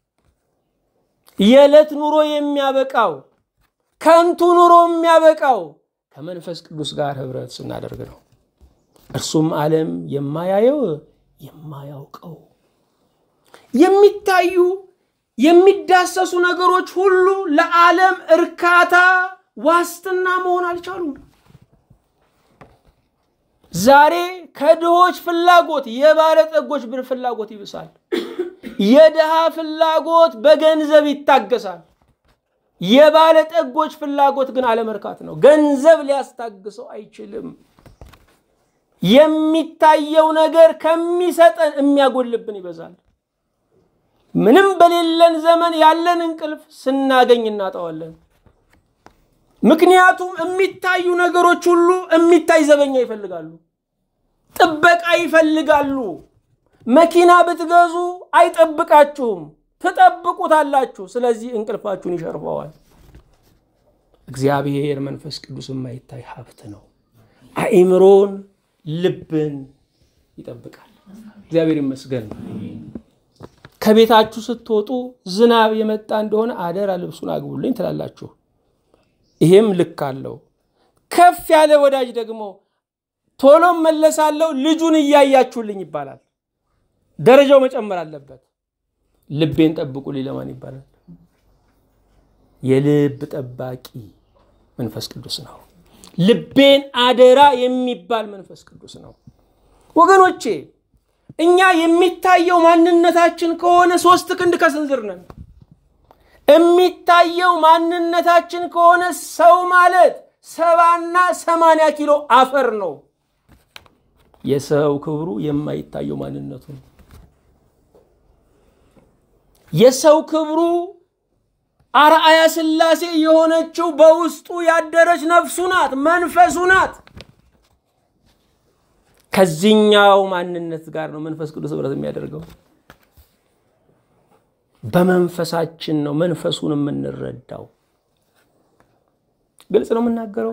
የዕለት ኑሮ የሚያበቃው ከንቱ ኑሮ የሚያበቃው ከመንፈስ ቅዱስ ጋር ህብረት ስናደርግ ነው። እርሱም ዓለም የማያየው የማያውቀው የሚታዩ የሚዳሰሱ ነገሮች ሁሉ ለዓለም እርካታ ዋስትና መሆን አልቻሉም። ዛሬ ከድሆች ፍላጎት የባለጠጎች ብር ፍላጎት ይብሳል። የድሃ ፍላጎት በገንዘብ ይታገሳል። የባለጠጎች ፍላጎት ግን አለመርካት ነው። ገንዘብ ሊያስታግሰው አይችልም። የሚታየው ነገር ከሚሰጠን የሚያጎልብን ይበዛል። ምንም በሌለን ዘመን ያለን እንቅልፍ ስናገኝ እናጠዋለን። ምክንያቱም የሚታዩ ነገሮች ሁሉ የሚታይ ዘበኛ ይፈልጋሉ፣ ጥበቃ ይፈልጋሉ። መኪና ብትገዙ አይጠብቃችሁም፣ ትጠብቁታላችሁ። ስለዚህ እንቅልፋችሁን ይሸርፈዋል። እግዚአብሔር መንፈስ ቅዱስ የማይታይ ሀብት ነው። አእምሮን፣ ልብን ይጠብቃል። እግዚአብሔር ይመስገን። ከቤታችሁ ስትወጡ ዝናብ የመጣ እንደሆነ አደራ ልብሱን አግቡልኝ ትላላችሁ። ይሄም ልክ አለው። ከፍ ያለ ወዳጅ ደግሞ ቶሎም መለሳለሁ ልጁን እያያችሁልኝ ይባላል። ደረጃው መጨመር አለበት። ልቤን ጠብቁልኝ ለማን ይባላል? የልብ ጠባቂ መንፈስ ቅዱስ ነው። ልቤን አደራ የሚባል መንፈስ ቅዱስ ነው። ወገኖቼ እኛ የሚታየው ማንነታችን ከሆነ ሶስት ክንድ ከስንዝር ነን። የሚታየው ማንነታችን ከሆነ ሰው ማለት ሰባና ሰማንያ ኪሎ አፈር ነው። የሰው ክብሩ የማይታየው ማንነቱ ነው። የሰው ክብሩ አርአያ ሥላሴ የሆነችው በውስጡ ያደረች ነፍሱ ናት፣ መንፈሱ ናት። ከዚህኛው ማንነት ጋር ነው መንፈስ ቅዱስ ህብረት የሚያደርገው። በመንፈሳችን ነው መንፈሱን የምንረዳው። ግልጽ ነው የምናገረው።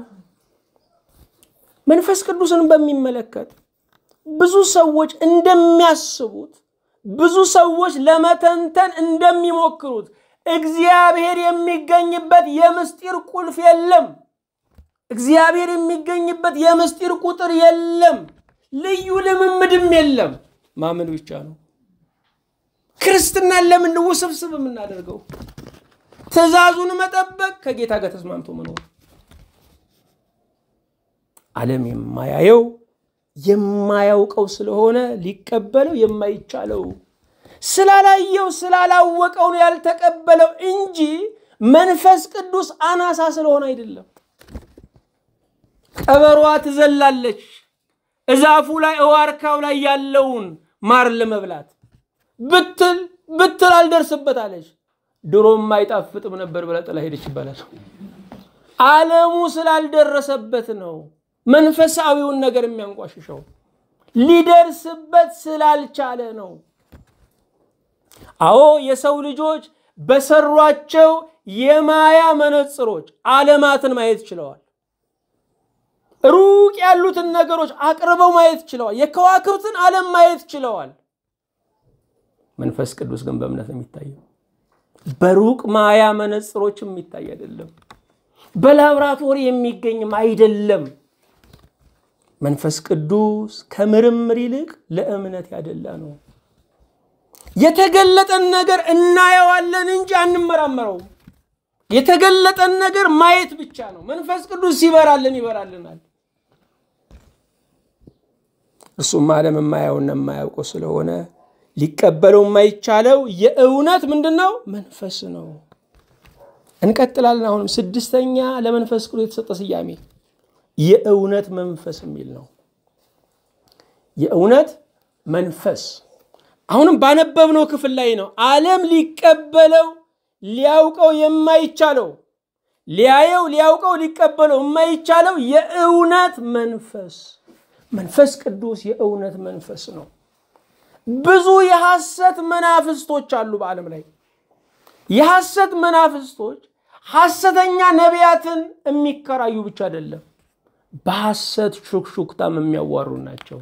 መንፈስ ቅዱስን በሚመለከት ብዙ ሰዎች እንደሚያስቡት ብዙ ሰዎች ለመተንተን እንደሚሞክሩት እግዚአብሔር የሚገኝበት የምስጢር ቁልፍ የለም። እግዚአብሔር የሚገኝበት የምስጢር ቁጥር የለም። ልዩ ልምምድም የለም። ማመን ብቻ ነው። ክርስትናን ለምን ውስብስብ የምናደርገው? ትእዛዙን መጠበቅ፣ ከጌታ ጋር ተስማምቶ መኖር። ዓለም የማያየው የማያውቀው ስለሆነ ሊቀበለው የማይቻለው ስላላየው ስላላወቀው ነው ያልተቀበለው እንጂ መንፈስ ቅዱስ አናሳ ስለሆነ አይደለም። ቀበሯ ትዘላለች እዛፉ ላይ እዋርካው ላይ ያለውን ማር ለመብላት ብትል ብትል አልደርስበት አለች። ድሮም አይጣፍጥም ነበር ብላ ጥላ ሄደች ይባላል። ዓለሙ ስላልደረሰበት ነው መንፈሳዊውን ነገር የሚያንቋሽሸው ሊደርስበት ስላልቻለ ነው። አዎ የሰው ልጆች በሰሯቸው የማያ መነጽሮች ዓለማትን ማየት ችለዋል። ሩቅ ያሉትን ነገሮች አቅርበው ማየት ችለዋል። የከዋክብትን ዓለም ማየት ችለዋል። መንፈስ ቅዱስ ግን በእምነት ነው የሚታየው። በሩቅ ማያ መነጽሮች የሚታይ አይደለም። በላብራቶሪ የሚገኝም አይደለም። መንፈስ ቅዱስ ከምርምር ይልቅ ለእምነት ያደላ ነው። የተገለጠን ነገር እናየዋለን እንጂ አንመራመረውም። የተገለጠን ነገር ማየት ብቻ ነው። መንፈስ ቅዱስ ሲበራልን ይበራልናል። እሱም ዓለም የማያውና የማያውቀው ስለሆነ ሊቀበለው የማይቻለው የእውነት ምንድን ነው? መንፈስ ነው። እንቀጥላለን። አሁንም ስድስተኛ ለመንፈስ ቅዱስ የተሰጠ ስያሜ የእውነት መንፈስ የሚል ነው። የእውነት መንፈስ አሁንም ባነበብነው ክፍል ላይ ነው። ዓለም ሊቀበለው ሊያውቀው የማይቻለው ሊያየው ሊያውቀው ሊቀበለው የማይቻለው የእውነት መንፈስ መንፈስ ቅዱስ የእውነት መንፈስ ነው። ብዙ የሐሰት መናፍስቶች አሉ በዓለም ላይ። የሐሰት መናፍስቶች ሐሰተኛ ነቢያትን የሚከራዩ ብቻ አይደለም፣ በሐሰት ሹክሹክታም የሚያዋሩ ናቸው።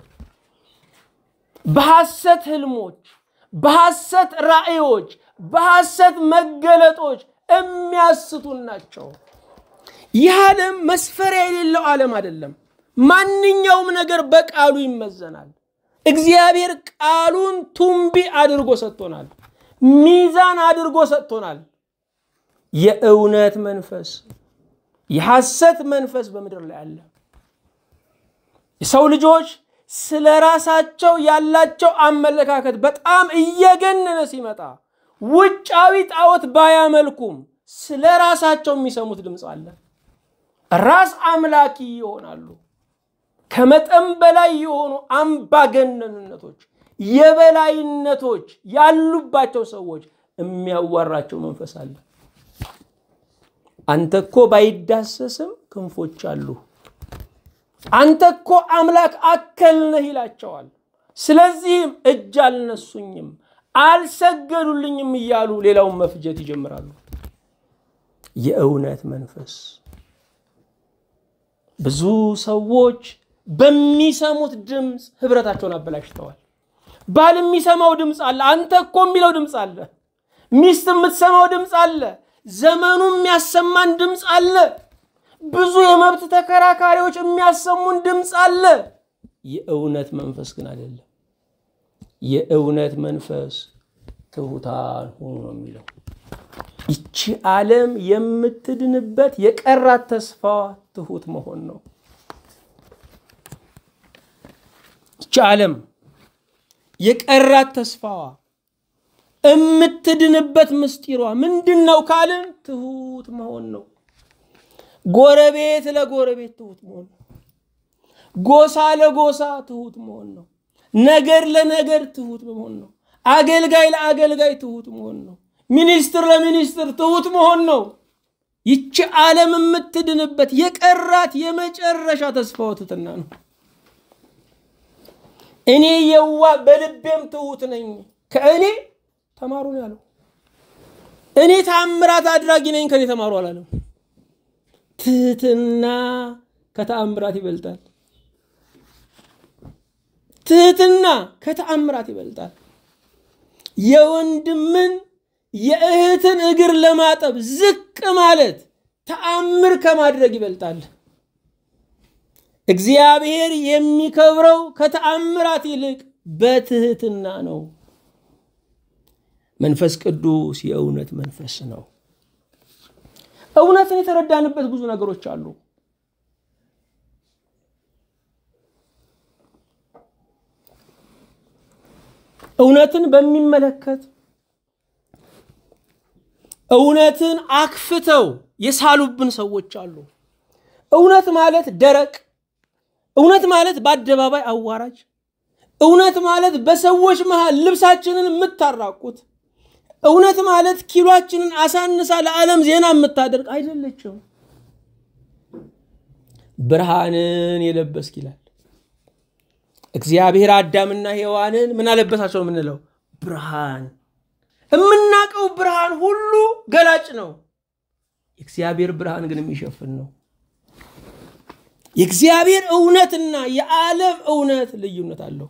በሐሰት ህልሞች፣ በሐሰት ራእዮች፣ በሐሰት መገለጦች የሚያስቱን ናቸው። ይህ ዓለም መስፈሪያ የሌለው ዓለም አይደለም። ማንኛውም ነገር በቃሉ ይመዘናል። እግዚአብሔር ቃሉን ቱምቢ አድርጎ ሰጥቶናል። ሚዛን አድርጎ ሰጥቶናል። የእውነት መንፈስ፣ የሐሰት መንፈስ በምድር ላይ አለ። የሰው ልጆች ስለ ራሳቸው ያላቸው አመለካከት በጣም እየገነነ ሲመጣ ውጫዊ ጣዖት ባያመልኩም ስለ ራሳቸው የሚሰሙት ድምፅ አለ። ራስ አምላኪ ይሆናሉ። ከመጠን በላይ የሆኑ አምባገነንነቶች፣ የበላይነቶች ያሉባቸው ሰዎች የሚያዋራቸው መንፈስ አለ። አንተ እኮ ባይዳሰስም ክንፎች አሉ፣ አንተ እኮ አምላክ አከል ነህ ይላቸዋል። ስለዚህም እጅ አልነሱኝም፣ አልሰገዱልኝም እያሉ ሌላውን መፍጀት ይጀምራሉ። የእውነት መንፈስ ብዙ ሰዎች በሚሰሙት ድምፅ ህብረታቸውን አበላሽተዋል። ባል የሚሰማው ድምፅ አለ፣ አንተ እኮ የሚለው ድምፅ አለ። ሚስት የምትሰማው ድምፅ አለ፣ ዘመኑ የሚያሰማን ድምፅ አለ። ብዙ የመብት ተከራካሪዎች የሚያሰሙን ድምፅ አለ። የእውነት መንፈስ ግን አይደለም። የእውነት መንፈስ ትሑታን ሁኑ ነው የሚለው። ይቺ ዓለም የምትድንበት የቀራት ተስፋዋ ትሑት መሆን ነው። ይቺ ዓለም የቀራት ተስፋዋ የምትድንበት ምስጢሯ ምንድን ነው ካልን ትሑት መሆን ነው። ጎረቤት ለጎረቤት ትሑት መሆን ነው። ጎሳ ለጎሳ ትሑት መሆን ነው። ነገር ለነገር ትሑት መሆን ነው። አገልጋይ ለአገልጋይ ትሑት መሆን ነው። ሚኒስትር ለሚኒስትር ትሑት መሆን ነው። ይቺ ዓለም የምትድንበት የቀራት የመጨረሻ ተስፋዋ ትሕትና ነው። እኔ የዋ በልቤም ትሑት ነኝ፣ ከእኔ ተማሩ ነው ያለው። እኔ ተአምራት አድራጊ ነኝ፣ ከእኔ ተማሩ አላለም። ትህትና ከተአምራት ይበልጣል። ትህትና ከተአምራት ይበልጣል። የወንድምን የእህትን እግር ለማጠብ ዝቅ ማለት ተአምር ከማድረግ ይበልጣል። እግዚአብሔር የሚከብረው ከተአምራት ይልቅ በትህትና ነው። መንፈስ ቅዱስ የእውነት መንፈስ ነው። እውነትን የተረዳንበት ብዙ ነገሮች አሉ። እውነትን በሚመለከት እውነትን አክፍተው የሳሉብን ሰዎች አሉ። እውነት ማለት ደረቅ፣ እውነት ማለት በአደባባይ አዋራጅ፣ እውነት ማለት በሰዎች መሃል ልብሳችንን የምታራቁት፣ እውነት ማለት ኪሏችንን አሳንሳ ለዓለም ዜና የምታደርግ አይደለችም። ብርሃንን የለበስክ ይላል እግዚአብሔር። አዳምና ሔዋንን ምን አለበሳቸው ነው የምንለው? ብርሃን። የምናውቀው ብርሃን ሁሉ ገላጭ ነው። የእግዚአብሔር ብርሃን ግን የሚሸፍን ነው። የእግዚአብሔር እውነትና የዓለም እውነት ልዩነት አለው።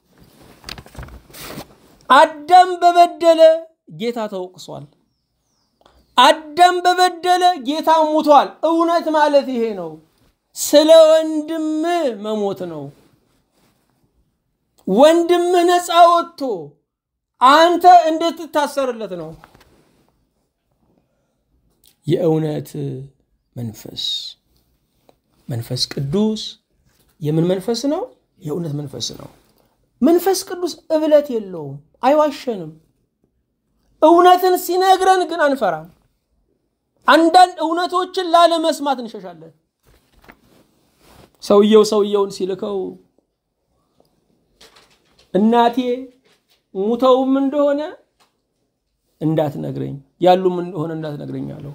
አዳም በበደለ ጌታ ተወቅሷል። አዳም በበደለ ጌታ ሙቷል። እውነት ማለት ይሄ ነው። ስለ ወንድምህ መሞት ነው። ወንድምህ ነፃ ወጥቶ አንተ እንድትታሰርለት ነው። የእውነት መንፈስ መንፈስ ቅዱስ የምን መንፈስ ነው? የእውነት መንፈስ ነው። መንፈስ ቅዱስ እብለት የለውም፣ አይዋሸንም። እውነትን ሲነግረን ግን አንፈራም። አንዳንድ እውነቶችን ላለመስማት እንሸሻለን። ሰውየው ሰውየውን ሲልከው እናቴ ሙተውም እንደሆነ እንዳትነግረኝ ያሉም እንደሆነ እንዳትነግረኝ አለው።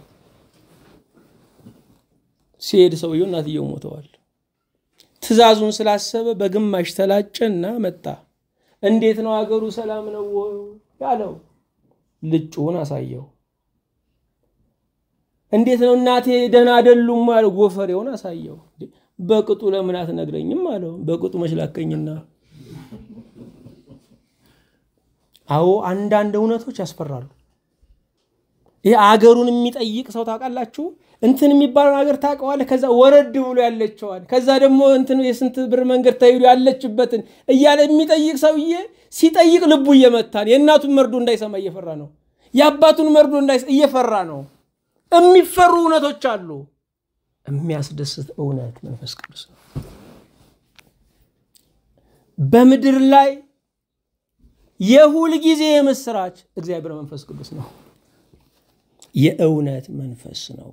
ሲሄድ ሰውየው እናትየው ሞተዋል። ትዕዛዙን ስላሰበ በግማሽ ተላጨና መጣ። እንዴት ነው አገሩ ሰላም ነው ያለው? ልጩን አሳየው። እንዴት ነው እናቴ ደህና አይደሉም አለው። ጎፈሬውን አሳየው። በቅጡ ለምን አትነግረኝም አለው። በቅጡ መችላከኝና አዎ አንዳንድ እውነቶች ያስፈራሉ። ይህ አገሩን የሚጠይቅ ሰው ታውቃላችሁ? እንትን የሚባለውን ሀገር ታውቀዋለህ? ከዛ ወረድ ብሎ ያለችዋል፣ ከዛ ደግሞ እንትን የስንት ብር መንገድ ተሄዱ ያለችበትን እያለ የሚጠይቅ ሰውዬ ሲጠይቅ ልቡ እየመታን የእናቱን መርዶ እንዳይሰማ እየፈራ ነው። የአባቱን መርዶ እየፈራ ነው። የሚፈሩ እውነቶች አሉ። የሚያስደስት እውነት መንፈስ ቅዱስ ነው። በምድር ላይ የሁል ጊዜ የምስራች እግዚአብሔር መንፈስ ቅዱስ ነው። የእውነት መንፈስ ነው።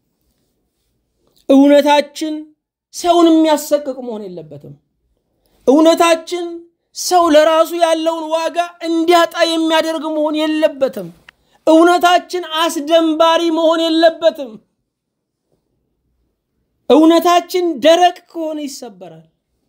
እውነታችን ሰውን የሚያሰቅቅ መሆን የለበትም። እውነታችን ሰው ለራሱ ያለውን ዋጋ እንዲያጣ የሚያደርግ መሆን የለበትም። እውነታችን አስደንባሪ መሆን የለበትም። እውነታችን ደረቅ ከሆነ ይሰበራል።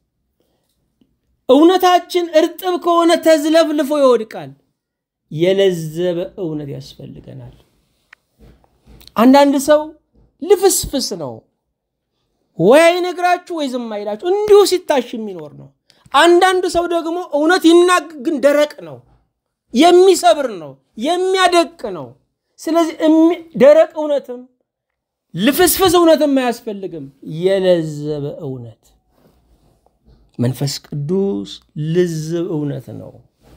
እውነታችን እርጥብ ከሆነ ተዝለፍልፎ ይወድቃል። የለዘበ እውነት ያስፈልገናል። አንዳንድ ሰው ልፍስፍስ ነው፣ ወይ አይነግራችሁ ወይ ዝም አይላችሁ፣ እንዲሁ ሲታሽ የሚኖር ነው። አንዳንድ ሰው ደግሞ እውነት ይናግ ግን ደረቅ ነው፣ የሚሰብር ነው፣ የሚያደቅ ነው። ስለዚህ ደረቅ እውነትም ልፍስፍስ እውነትም አያስፈልግም። የለዘበ እውነት መንፈስ ቅዱስ ልዝብ እውነት ነው።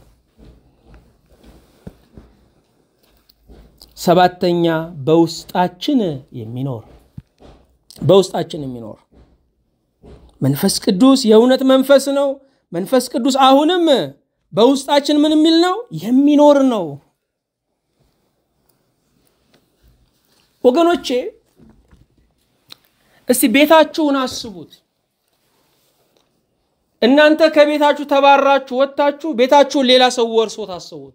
ሰባተኛ በውስጣችን የሚኖር በውስጣችን የሚኖር መንፈስ ቅዱስ የእውነት መንፈስ ነው። መንፈስ ቅዱስ አሁንም በውስጣችን ምን የሚል ነው? የሚኖር ነው። ወገኖቼ እስቲ ቤታችሁን አስቡት። እናንተ ከቤታችሁ ተባራችሁ ወጥታችሁ ቤታችሁን ሌላ ሰው ወርሶ ታስቡት።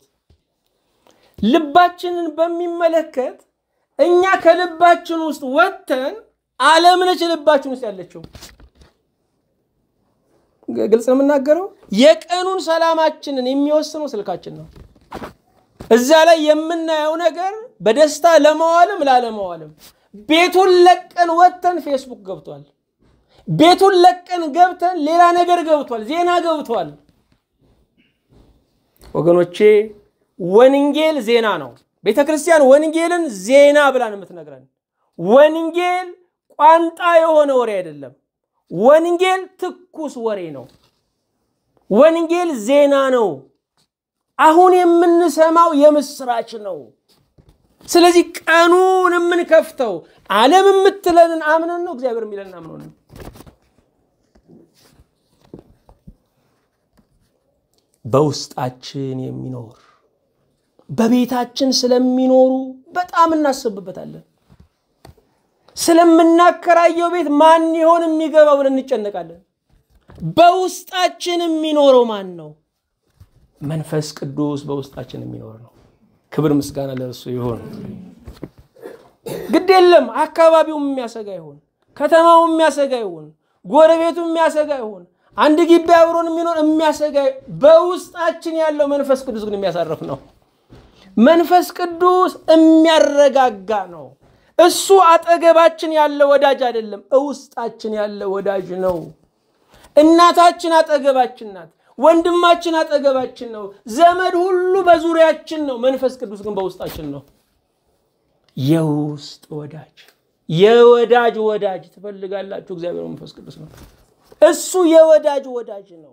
ልባችንን በሚመለከት እኛ ከልባችን ውስጥ ወጥተን ዓለም ነች ልባችን ውስጥ ያለችው። ግልጽ ነው የምናገረው። የቀኑን ሰላማችንን የሚወስነው ስልካችን ነው። እዛ ላይ የምናየው ነገር በደስታ ለመዋልም ላለመዋልም። ቤቱን ለቀን ወጥተን ፌስቡክ ገብቷል። ቤቱን ለቀን ገብተን ሌላ ነገር ገብቷል፣ ዜና ገብቷል። ወገኖቼ ወንጌል ዜና ነው። ቤተ ክርስቲያን ወንጌልን ዜና ብላን የምትነግረን ወንጌል ቋንጣ የሆነ ወሬ አይደለም። ወንጌል ትኩስ ወሬ ነው። ወንጌል ዜና ነው። አሁን የምንሰማው የምስራች ነው። ስለዚህ ቀኑን የምንከፍተው ዓለም የምትለንን አምነን ነው፣ እግዚአብሔር የሚለንን አምነን ነው። በውስጣችን የሚኖር በቤታችን ስለሚኖሩ በጣም እናስብበታለን። ስለምናከራየው ቤት ማን ይሆን የሚገባው ብለን እንጨነቃለን። በውስጣችን የሚኖረው ማን ነው? መንፈስ ቅዱስ በውስጣችን የሚኖር ነው። ክብር ምስጋና ለእርሱ ይሆን። ግድ የለም አካባቢው የሚያሰጋ ይሆን፣ ከተማው የሚያሰጋ ይሆን፣ ጎረቤቱ የሚያሰጋ ይሆን፣ አንድ ግቢ አብሮን የሚኖር የሚያሰጋ በውስጣችን ያለው መንፈስ ቅዱስ ግን የሚያሳርፍ ነው። መንፈስ ቅዱስ የሚያረጋጋ ነው። እሱ አጠገባችን ያለ ወዳጅ አይደለም፣ እውስጣችን ያለ ወዳጅ ነው። እናታችን አጠገባችን ናት። ወንድማችን አጠገባችን ነው። ዘመድ ሁሉ በዙሪያችን ነው። መንፈስ ቅዱስ ግን በውስጣችን ነው። የውስጥ ወዳጅ የወዳጅ ወዳጅ ትፈልጋላችሁ? እግዚአብሔር መንፈስ ቅዱስ ነው። እሱ የወዳጅ ወዳጅ ነው።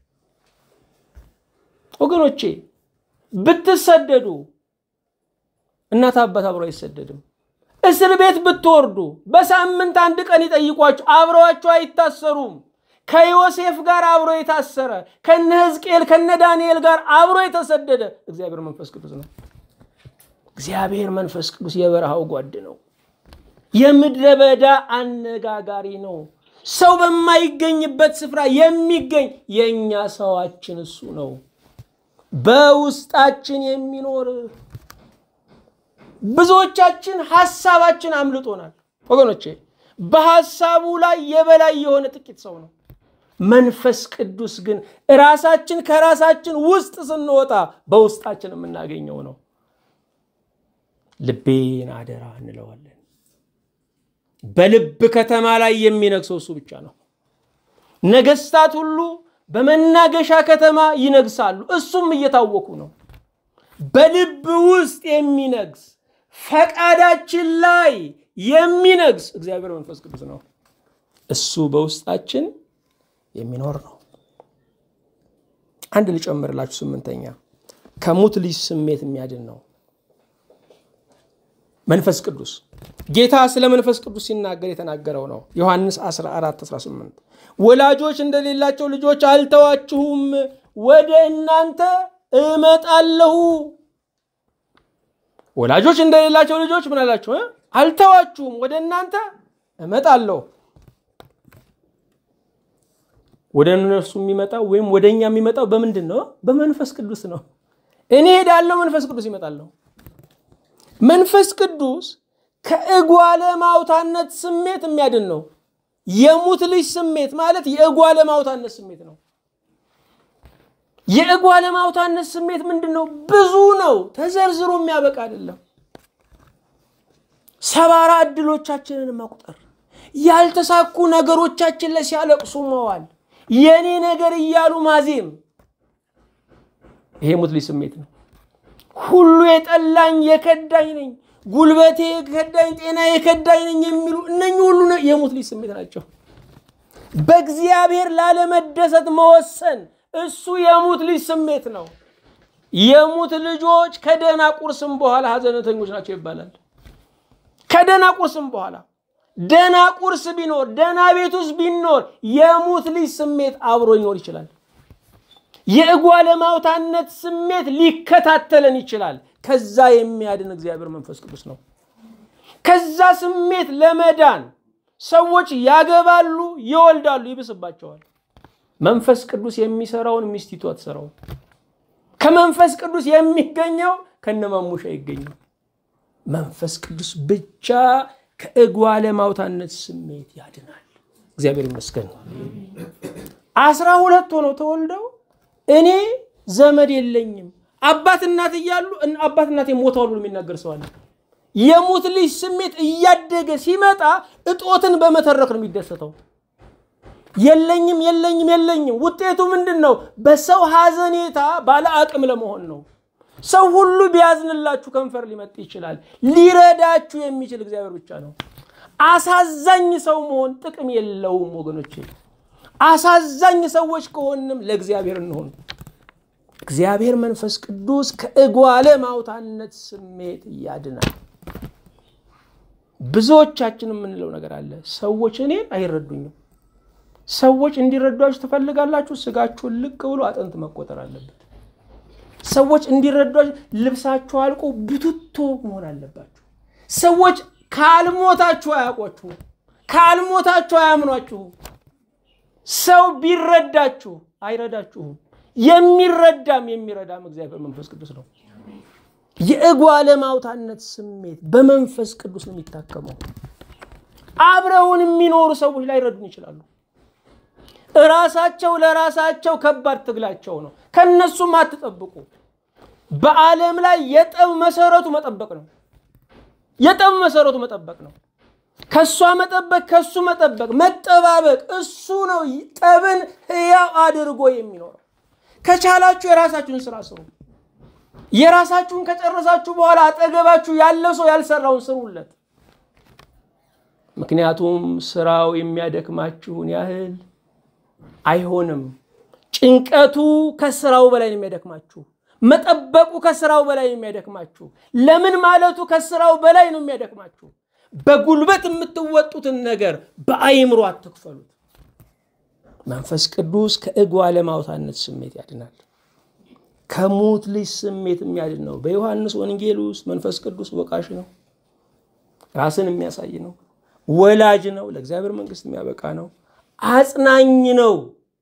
ወገኖቼ ብትሰደዱ እናት አባት አብሮ አይሰደድም። እስር ቤት ብትወርዱ በሳምንት አንድ ቀን ይጠይቋችሁ፣ አብረዋችሁ አይታሰሩም። ከዮሴፍ ጋር አብሮ የታሰረ ከነ ሕዝቅኤል ከነ ዳንኤል ጋር አብሮ የተሰደደ እግዚአብሔር መንፈስ ቅዱስ ነው። እግዚአብሔር መንፈስ ቅዱስ የበረሃው ጓድ ነው። የምድረ በዳ አነጋጋሪ ነው። ሰው በማይገኝበት ስፍራ የሚገኝ የእኛ ሰዋችን እሱ ነው። በውስጣችን የሚኖር ብዙዎቻችን ሀሳባችን አምልጦናል ወገኖቼ። በሀሳቡ ላይ የበላይ የሆነ ጥቂት ሰው ነው። መንፈስ ቅዱስ ግን ራሳችን ከራሳችን ውስጥ ስንወጣ በውስጣችን የምናገኘው ነው። ልቤን አደራ እንለዋለን። በልብ ከተማ ላይ የሚነግሰው እሱ ብቻ ነው። ነገስታት ሁሉ በመናገሻ ከተማ ይነግሳሉ፣ እሱም እየታወኩ ነው። በልብ ውስጥ የሚነግስ ፈቃዳችን ላይ የሚነግስ እግዚአብሔር መንፈስ ቅዱስ ነው። እሱ በውስጣችን የሚኖር ነው። አንድ ልጨምርላችሁ። ስምንተኛ ከሙት ልጅ ስሜት የሚያድን ነው መንፈስ ቅዱስ። ጌታ ስለ መንፈስ ቅዱስ ሲናገር የተናገረው ነው። ዮሐንስ 14 18 ወላጆች እንደሌላቸው ልጆች አልተዋችሁም፣ ወደ እናንተ እመጣለሁ። ወላጆች እንደሌላቸው ልጆች ምን አላችሁ? አልተዋችሁም፣ ወደ እናንተ እመጣለሁ። ወደ እነርሱ የሚመጣው ወይም ወደ እኛ የሚመጣው በምንድን ነው? በመንፈስ ቅዱስ ነው። እኔ ሄዳለሁ፣ መንፈስ ቅዱስ ይመጣለሁ። መንፈስ ቅዱስ ከእጓለ ማውታነት ስሜት የሚያድን ነው። የሙት ልጅ ስሜት ማለት የእጓለ ማውታነት ስሜት ነው። የእጓለ ማውታነት ስሜት ምንድን ነው? ብዙ ነው። ተዘርዝሮ የሚያበቃ አይደለም። ሰባራ እድሎቻችንን መቁጠር፣ ያልተሳኩ ነገሮቻችን ላይ ሲያለቅሱ መዋል፣ የኔ ነገር እያሉ ማዜም፣ ይሄ ሙት ልጅ ስሜት ነው። ሁሉ የጠላኝ የከዳኝ ነኝ፣ ጉልበቴ የከዳኝ፣ ጤና የከዳኝ ነኝ የሚሉ እነኚህ ሁሉ የሙት ልጅ ስሜት ናቸው። በእግዚአብሔር ላለመደሰት መወሰን እሱ የሙት ልጅ ስሜት ነው። የሙት ልጆች ከደህና ቁርስም በኋላ ሀዘነተኞች ናቸው ይባላል። ከደህና ቁርስም በኋላ ደህና ቁርስ ቢኖር ደህና ቤት ውስጥ ቢኖር የሙት ልጅ ስሜት አብሮ ይኖር ይችላል። የእጓለ ማውታነት ስሜት ሊከታተለን ይችላል። ከዛ የሚያድን እግዚአብሔር መንፈስ ቅዱስ ነው። ከዛ ስሜት ለመዳን ሰዎች ያገባሉ፣ ይወልዳሉ፣ ይብስባቸዋል። መንፈስ ቅዱስ የሚሰራውን ሚስቲቱ አትሰራውም። ከመንፈስ ቅዱስ የሚገኘው ከነማሙሻ ይገኘው። መንፈስ ቅዱስ ብቻ ከእጓለ ማውታነት ስሜት ያድናል። እግዚአብሔር ይመስገን። አስራ ሁለት ሆነው ተወልደው እኔ ዘመድ የለኝም አባት እናት እያሉ አባት እናት ሞተዋል ብሎ የሚናገር ሰው አለ። የሙት ልጅ ስሜት እያደገ ሲመጣ እጦትን በመተረክ ነው የሚደሰተው። የለኝም የለኝም የለኝም። ውጤቱ ምንድን ነው? በሰው ሐዘኔታ ባለ አቅም ለመሆን ነው። ሰው ሁሉ ቢያዝንላችሁ ከንፈር ሊመጥ ይችላል። ሊረዳችሁ የሚችል እግዚአብሔር ብቻ ነው። አሳዛኝ ሰው መሆን ጥቅም የለውም ወገኖቼ። አሳዛኝ ሰዎች ከሆንም ለእግዚአብሔር እንሆን። እግዚአብሔር መንፈስ ቅዱስ ከእጓለ ማውታነት ስሜት ያድናል። ብዙዎቻችን የምንለው ነገር አለ። ሰዎች እኔን አይረዱኝም። ሰዎች እንዲረዷችሁ ትፈልጋላችሁ። ስጋችሁን ልቅ ብሎ አጥንት መቆጠር አለበት። ሰዎች እንዲረዷችሁ ልብሳችሁ አልቆ ቡትቶ መሆን አለባችሁ። ሰዎች ካልሞታችሁ አያውቋችሁም። ካልሞታችሁ አያምኗችሁም። ሰው ቢረዳችሁ አይረዳችሁም። የሚረዳም የሚረዳም እግዚአብሔር መንፈስ ቅዱስ ነው። የእጓለ ማውታነት ስሜት በመንፈስ ቅዱስ ነው የሚታከመው። አብረውን የሚኖሩ ሰዎች ላይረዱን ይችላሉ። እራሳቸው ለራሳቸው ከባድ ትግላቸው ነው። ከነሱም አትጠብቁ። በዓለም ላይ የጠብ መሰረቱ መጠበቅ ነው። የጠብ መሰረቱ መጠበቅ ነው። ከእሷ መጠበቅ፣ ከእሱ መጠበቅ፣ መጠባበቅ፣ እሱ ነው ጠብን ሕያው አድርጎ የሚኖረው። ከቻላችሁ የራሳችሁን ስራ ስሩ። የራሳችሁን ከጨረሳችሁ በኋላ አጠገባችሁ ያለ ሰው ያልሰራውን ስሩለት። ምክንያቱም ስራው የሚያደክማችሁን ያህል አይሆንም። ጭንቀቱ ከስራው በላይ ነው የሚያደክማችሁ። መጠበቁ ከስራው በላይ ነው የሚያደክማችሁ። ለምን ማለቱ ከስራው በላይ ነው የሚያደክማችሁ። በጉልበት የምትወጡትን ነገር በአይምሮ አትክፈሉት። መንፈስ ቅዱስ ከእጓለ ማውታነት ስሜት ያድናል። ከሙት ልጅ ስሜት የሚያድን ነው። በዮሐንስ ወንጌል ውስጥ መንፈስ ቅዱስ ወቃሽ ነው፣ ራስን የሚያሳይ ነው፣ ወላጅ ነው፣ ለእግዚአብሔር መንግስት የሚያበቃ ነው፣ አጽናኝ ነው፣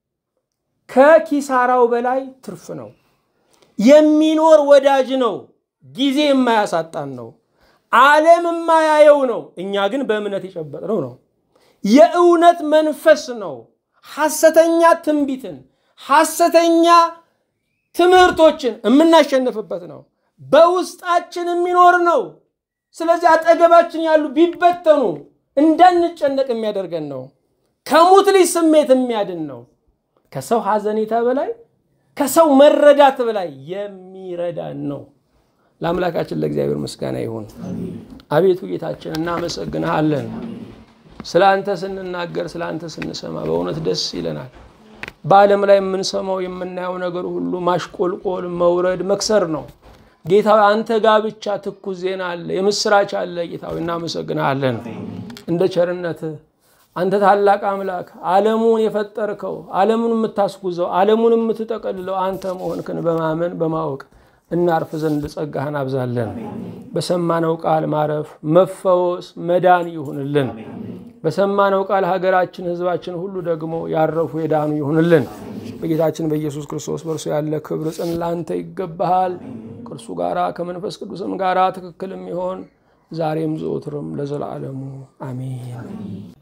ከኪሳራው በላይ ትርፍ ነው፣ የሚኖር ወዳጅ ነው፣ ጊዜ የማያሳጣን ነው፣ ዓለም የማያየው ነው፣ እኛ ግን በእምነት የጨበጥነው ነው። የእውነት መንፈስ ነው። ሐሰተኛ ትንቢትን ሐሰተኛ ትምህርቶችን የምናሸንፍበት ነው። በውስጣችን የሚኖር ነው። ስለዚህ አጠገባችን ያሉ ቢበተኑ እንዳንጨነቅ የሚያደርገን ነው። ከሙት ልጅ ስሜት የሚያድን ነው። ከሰው ሐዘኔታ በላይ ከሰው መረዳት በላይ የሚረዳን ነው። ለአምላካችን ለእግዚአብሔር ምስጋና ይሁን። አቤቱ ጌታችን እናመሰግንሃለን። ስለ አንተ ስንናገር ስለ አንተ ስንሰማ በእውነት ደስ ይለናል። በዓለም ላይ የምንሰማው የምናየው ነገር ሁሉ ማሽቆልቆል፣ መውረድ፣ መክሰር ነው። ጌታዊ አንተ ጋር ብቻ ትኩስ ዜና አለ፣ የምስራች አለ። ጌታዊ እናመሰግናለን። እንደ ቸርነትህ አንተ ታላቅ አምላክ ዓለሙን የፈጠርከው ዓለሙን የምታስጉዘው ዓለሙን የምትጠቀልለው አንተ መሆንክን በማመን በማወቅ እናርፍ ዘንድ ጸጋህን አብዛለን። በሰማነው ቃል ማረፍ፣ መፈወስ፣ መዳን ይሁንልን። በሰማነው ቃል ሀገራችን፣ ሕዝባችን ሁሉ ደግሞ ያረፉ የዳኑ ይሁንልን። በጌታችን በኢየሱስ ክርስቶስ በእርሱ ያለ ክብር ጽን ለአንተ ይገባሃል። ከእርሱ ጋራ ከመንፈስ ቅዱስም ጋራ ትክክል የሚሆን ዛሬም ዘወትርም ለዘላለሙ አሜን።